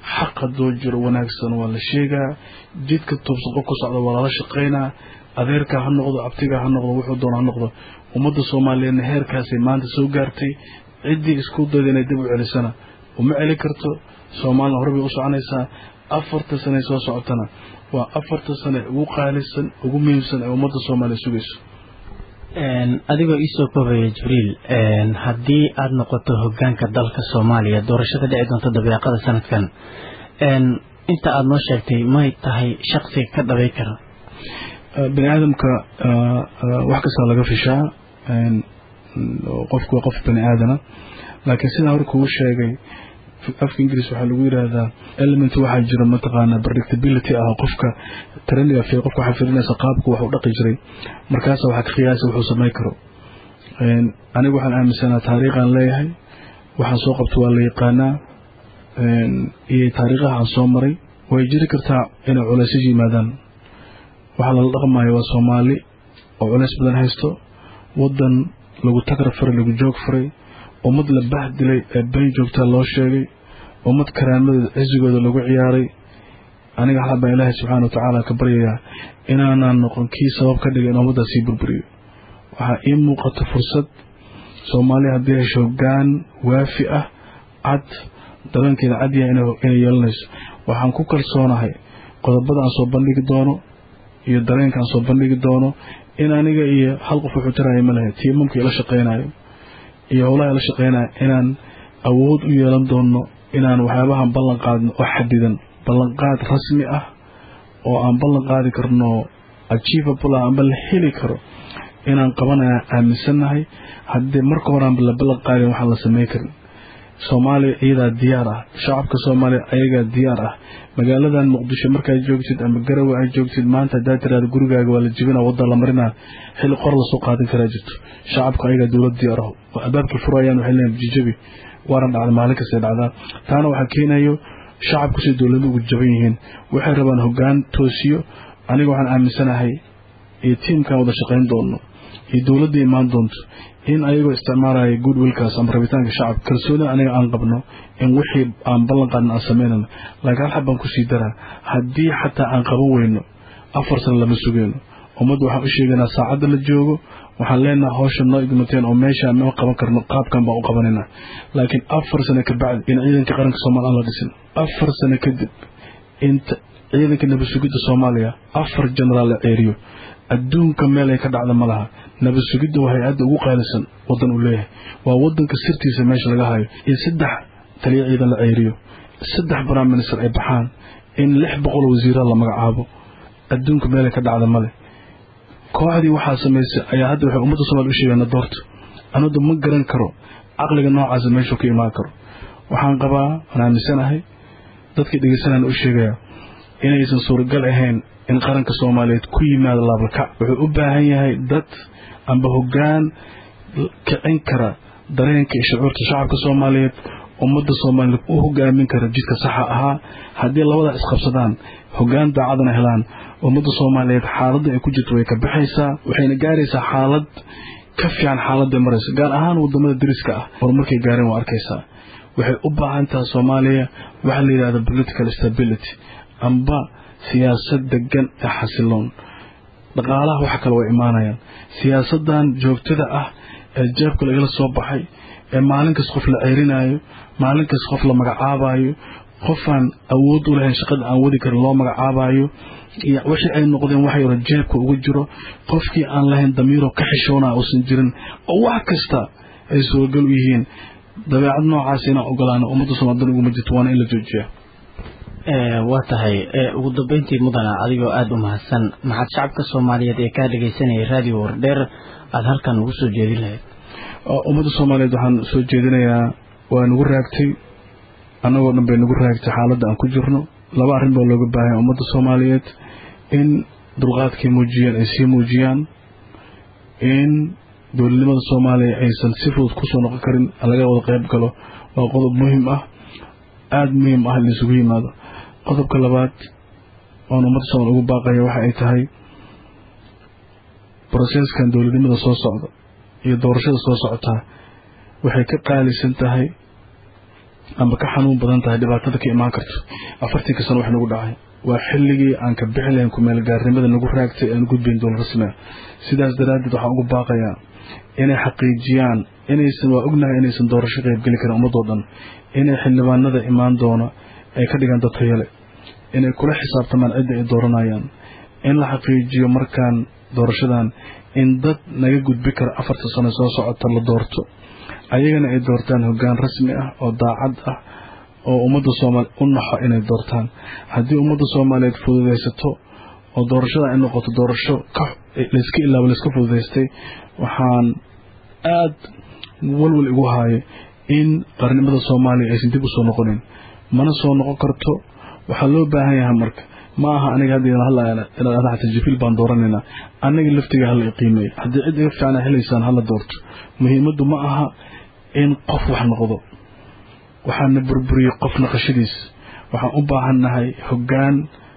xaq hadduu jiro wanaagsan waa la sheegaa jidka tuubsan qof ku socda waa lala shaqaynaa adeerka ha noqdo abtiga ha noqdo wuxuu doona ha noqdo ummadda soomaaliyeedna heerkaasay maanta soo gaartay ciddii isku dayda inay dib u celisana uma celi karto soomaalina hore bay u soconaysaa afarta sane soo socotana waa afarta sane ugu qaalisan ugu muhiimsan ee ummadda soomaaliya sugayso adigoo iisoo koobaya jibriil haddii aada noqoto hogaanka dalka soomaaliya doorashada dhici doonta dabeeqada sanadkan inta aada noo sheegtay may tahay shaksiga ka dhabay kara bani aadamka wax kastaa laga fishaa qofku waa qof bani aadana laakiin sidaan hore kugu sheegay afka ingiriis waxaa lagu yidhaahdaa element waxaa jira mataqaana predictability ah qofka treniga fi qofka waxaa firinaysa qaabku wax u dhaqi jiray markaasa waxaa ka qiyaasa wuxuu samayn karo anigu waxaan aaminsanaa taariikhaan leeyahay waxaan soo qabto waa la yaqaanaa iyo taariikhaha aan soo maray way jiri kartaa inay culaysyo yimaadaan waxaa lala dhaqmayo waa soomaali oo culays badan haysto wadan lagu tagar faray lagu joog faray ummad la bahdilay ee been joogtaa loo sheegay ummad karaamadeeda cisigooda lagu ciyaaray aniga xal baan ilaahay subxaana wa tacaala ka baryayaa inaanaan noqon kii sabab ka dhigay in ummaddaa sii burburiyo waxaa ii muuqata fursad soomaaliya haddii hesho hoggaan waafi ah cad dareenkeeda cadyaha inay yeelanayso waxaan ku kalsoonahay qodobada aan soo bandhigi doono iyo dareenka aan soo bandhigi doono in aniga iyo hal qof wuxuu taraya ma lahay tiimamka ila shaqaynayo iyo howlaha ila shaqaynaya inaan awood u yeelan doono inaan waxyaabahan ballan qaadno oo xadidan ballanqaad rasmi ah oo aan ballan qaadi karno achievable ah amba la heli karo inaan qabanaya aaminsannahay haddii marka horeanba la ballan qaadin waxaan la samey karin soomaaliya iyadaa diyaar ah shacabka soomaaliya ayagaa diyaar ah magaaladan muqdisho markaad joogtid ama garawe aad joogtid maanta haddaad tiraada gurigaaga waa la jibina wadda la marinaa xilli qor lasoo qaadan karaa jirto shacabka ayagaa dowlad diyaar ah oo albaabkii furayaan waxay leeyihin jijabi waaran dhacda maalin kastay dhacdaa taana waxaa keenayo shacabku siday dowladda ugu jaban yihiin waxay rabaan hoggaan toosiyo aniga waxaan aaminsanahay iyo tiimkan wada shaqayn doono iyo dowladda imaan doonto in ayagoo isticmaalaya good willkaas ama rabitaanka shacabka kalsoonida aniga aan qabno in wixii aan ballan qaadin aan samaynayno laakiin hal xab baan kusii daraa haddii xataa aan qaban weyno afar sano lama sugeyno ummadda waxaan u sheegaynaa saacadda la joogo waxaan leenaha hawsha noo igmateen oo meeshaan ma qaban karno qaabkan baan u qabanayna laakiin afar sano kabacdi in ciidanka qaranka soomaaliya aan la dhisin afar sano kadib inta ciidanka nabadsugidda soomaaliya afar jenaraal la ceeriyo adduunka meel ay ka dhacda ma laha nabadsugidda waa hay-adda ugu qaalisan wadan uu leeyahay waa wadanka sirtiisa meesha laga hayo in saddex taliya ciidan la ceeriyo saddex prime minister ay baxaan in lix boqol wasiira la magacaabo adduunka meel ay ka dhacda male kooxdii waxaa samaysay ayaa hadda waxay ummadda somalia u sheegaana doorta anadu ma garan karo caqliga noocaasa meeshuu ka imaan karo waxaan qabaa waan aaminsanahay dadkii dhegeysanaan u sheegaya inaysan suuragal ahayn in qaranka soomaaliyeed ku yimaado laabalkac wuxuu u baahan yahay dad amba hoggaan kicin kara dareenka iyo shucuurta shacabka soomaaliyeed ummadda soomaaliyeed u hogaamin kara jidka saxa ahaa haddii labada isqabsadaan hoggaan daacadana helaan ummadda soomaaliyeed xaaladda ay ku jirto way ka baxaysaa waxayna gaaraysaa xaalad ka fiican xaaladda maraysa gaar ahaan wadamada dariska ah horumarkay gaareen waa arkaysaa waxay u baahan tahay soomaaliya waxaa la yidhahda political stability amba siyaasad degan ee xasiloon dhaqaalaha waxa kale way imaanayaan siyaasadan joogtada ah ee jeebka lagala soo baxay ee maalin kas qof la ceerinaayo maalin kas qof la magacaabayo qofaan awood u lahayn shaqada aan wadi karin loo magacaabayo wixii ay noqdeen wax yaro jeebka ugu jiro qofkii aan lahayn damiiroo ka xishoona uusan jirin oo wax kasta ay suuragal u yihiin dabeecad noocaas inaan ogolaano ummadda soomaaldan uguma jirto waana in la joojiyaa waa tahay ugu dambeyntii mudana adigoo aada u mahadsan maxaad shacabka soomaaliyeed ee kaa dhegaysanayay raadiyo wardheer aada halkan ugu soo jeedin lahayd ummadda soomaaliyeed waxaan soo jeedinayaa waa nagu raagtay annagoo dhan bay nagu raagtay xaaladda aan ku jirno laba arrin baa looga baahanya ummadda soomaaliyeed in dulqaadkay muujiyaan ay sii muujiyaan in dowladnimada soomaaliya aysan si fudud kusoo noqon karin laga wada qayb galo waa qodob muhiim ah aada muhiim ah in isugu yimaado qodobka labaad oon ummadda soomaaliya ugu baaqaya waxa ay tahay broseskan dowladnimada soo socda iyo doorashada soo socotaa waxay ka qaalisan tahay amba ka xanuun badan tahay dhibaatada ka imaan karto afartanka sano wax nagu dhacay waa xilligii aan ka bixi lahayn kumeelgaarnimada nagu raagtay aan gudbayn dowlad rasmi ah sidaas daraaddeed waxaan ugu baaqayaa inay xaqiijiyaan inaysan waa ognahay inaysan doorasho qaybgeli karin ummadoo dhan inay xildhibaanada imaan doona ay ka dhigaan dad tayale inay kula xisaabtamaan cidda ay dooranayaan in la xaqiijiyo markaan doorashadan in dad naga gudbi kara afarta sano soo socota la doorto ayagana ay doortaan hoggaan rasmi ah oo daacad ah oo ummadda soomaaliya u naxo inay doortaan haddii ummadda soomaaliyeed fududaysato oo doorashada ay noqoto doorasho layska ilaabo layska fududaystay waxaan aad walwal igu haayo in qarnimada soomaaliya aysan dib usoo noqonin mana soo noqon karto waxaa loo baahan yahay marka ma aha aniga hadda hadla xasan jibriil baan dooranaynaa aniga laftiga hala iqiimeeyo haddii cid iga fiicana helaysaan hala doorto muhiimaddu ma aha in qof wax noqdo waxaana burburiyey qof naqashadiis waxaan u baahannahay hoggaan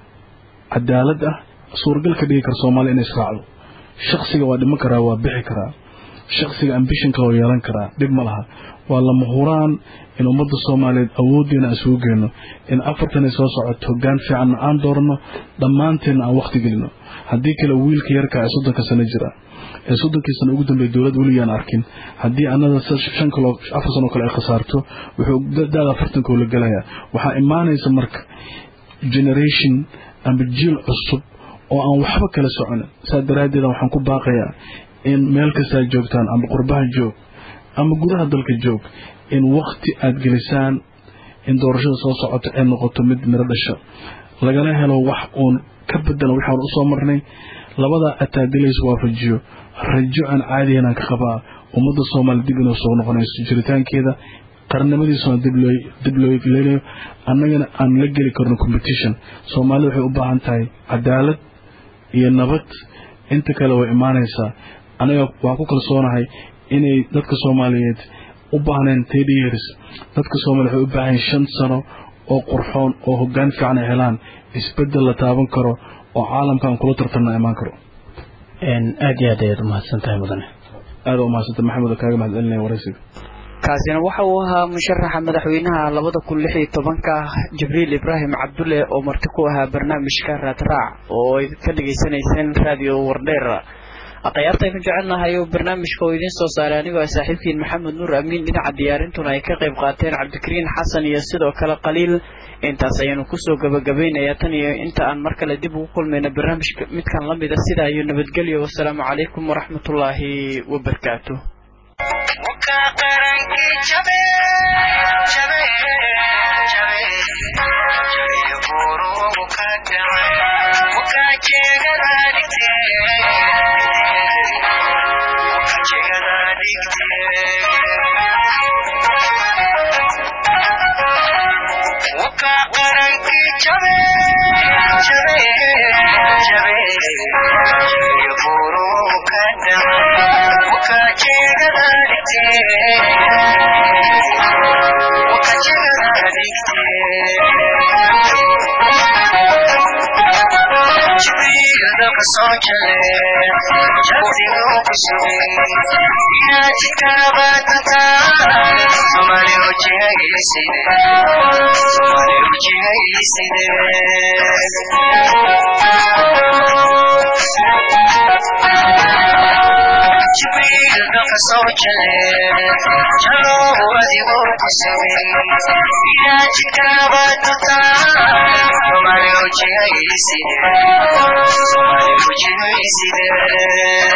cadaalad ah suuragal ka dhigi kara soomaaliya inay israacdo shaksiga waa dhiman karaa waa bixi karaa shaksiga ambishinka waa yeelan karaa dhib ma laha waa lama huraan in ummadda soomaaliyeed awooddeena aan isugu geenno in afartan ay soo socoto hoggaan fiicanna aan dooranno dhammaanteenna aan wakhti gelino haddii kale wiilka yarka ee soddonka sano jira ee soddonkii sano ugu dambeeya dowlad weligaan arkin haddii anada shan kaloo afar sanoo kale ay khasaarto wuxuu da-da afartankoo la gelayaa waxaa imaanaysa marka generation amba jiil cusub oo aan waxba kala soconin saa daraaddeeda waxaan ku baaqayaa in meel kastaa joogtaan amba qurbaha joog ama gudaha dalka joog in wakti aada gelisaan in doorashada soo socoto ay noqoto mid miro dhasha lagana helo wax uun ka bedelan waxaan usoo marnay labadaa ataadilays waafajiyo rajo aan caadiyanaan ka qabaa ummadda soomaaliya dib inuu soo noqonayso jiritaankeeda qarnimadiisuna dib loo leelayo annagana aan la geli karno competition soomaalida waxay u baahan tahay cadaalad iyo nabad inta kale way imaanaysaa anaga waan ku kalsoonahay inay dadka soomaaliyeed u baahneen thirty years dadka soomaliya waxay u baahan shan sano oo qurxoon oo hoggaan fiican ay helaan isbedel la taaban karo oo caalamka aan kula tartanna imaan karo aad iyo aad ayaad umahadsan tahay mudane aada umahadsantay maxamed oo kaaga mahad celinaya waraysiga kaasina waxa uu ahaa musharaxa madaxweynaha labada kun lix iyo tobanka jibriil ibraahim cabdulle oo marti ku ahaa barnaamijka raadraac oo ay ka dhagaysanayseen raadiyo wardheer akhyaartaynu jecelnahay oo barnaamijka oo idiin soo saaray anigoo ah saaxiibkiin maxamed nuur amiin dhinaca diyaarintuna ay ka qayb qaateen cabdikariin xasan iyo sidoo kale qaliil intaas ayaanu kusoo gabagabeynayaa tan iyo inta aan mar kale dib ugu kulmayna barnaamijka midkan la mida sidaa iyo nabadgelyo wasalaamu calaykum waraxmatullaahi wabarakaatu Somali,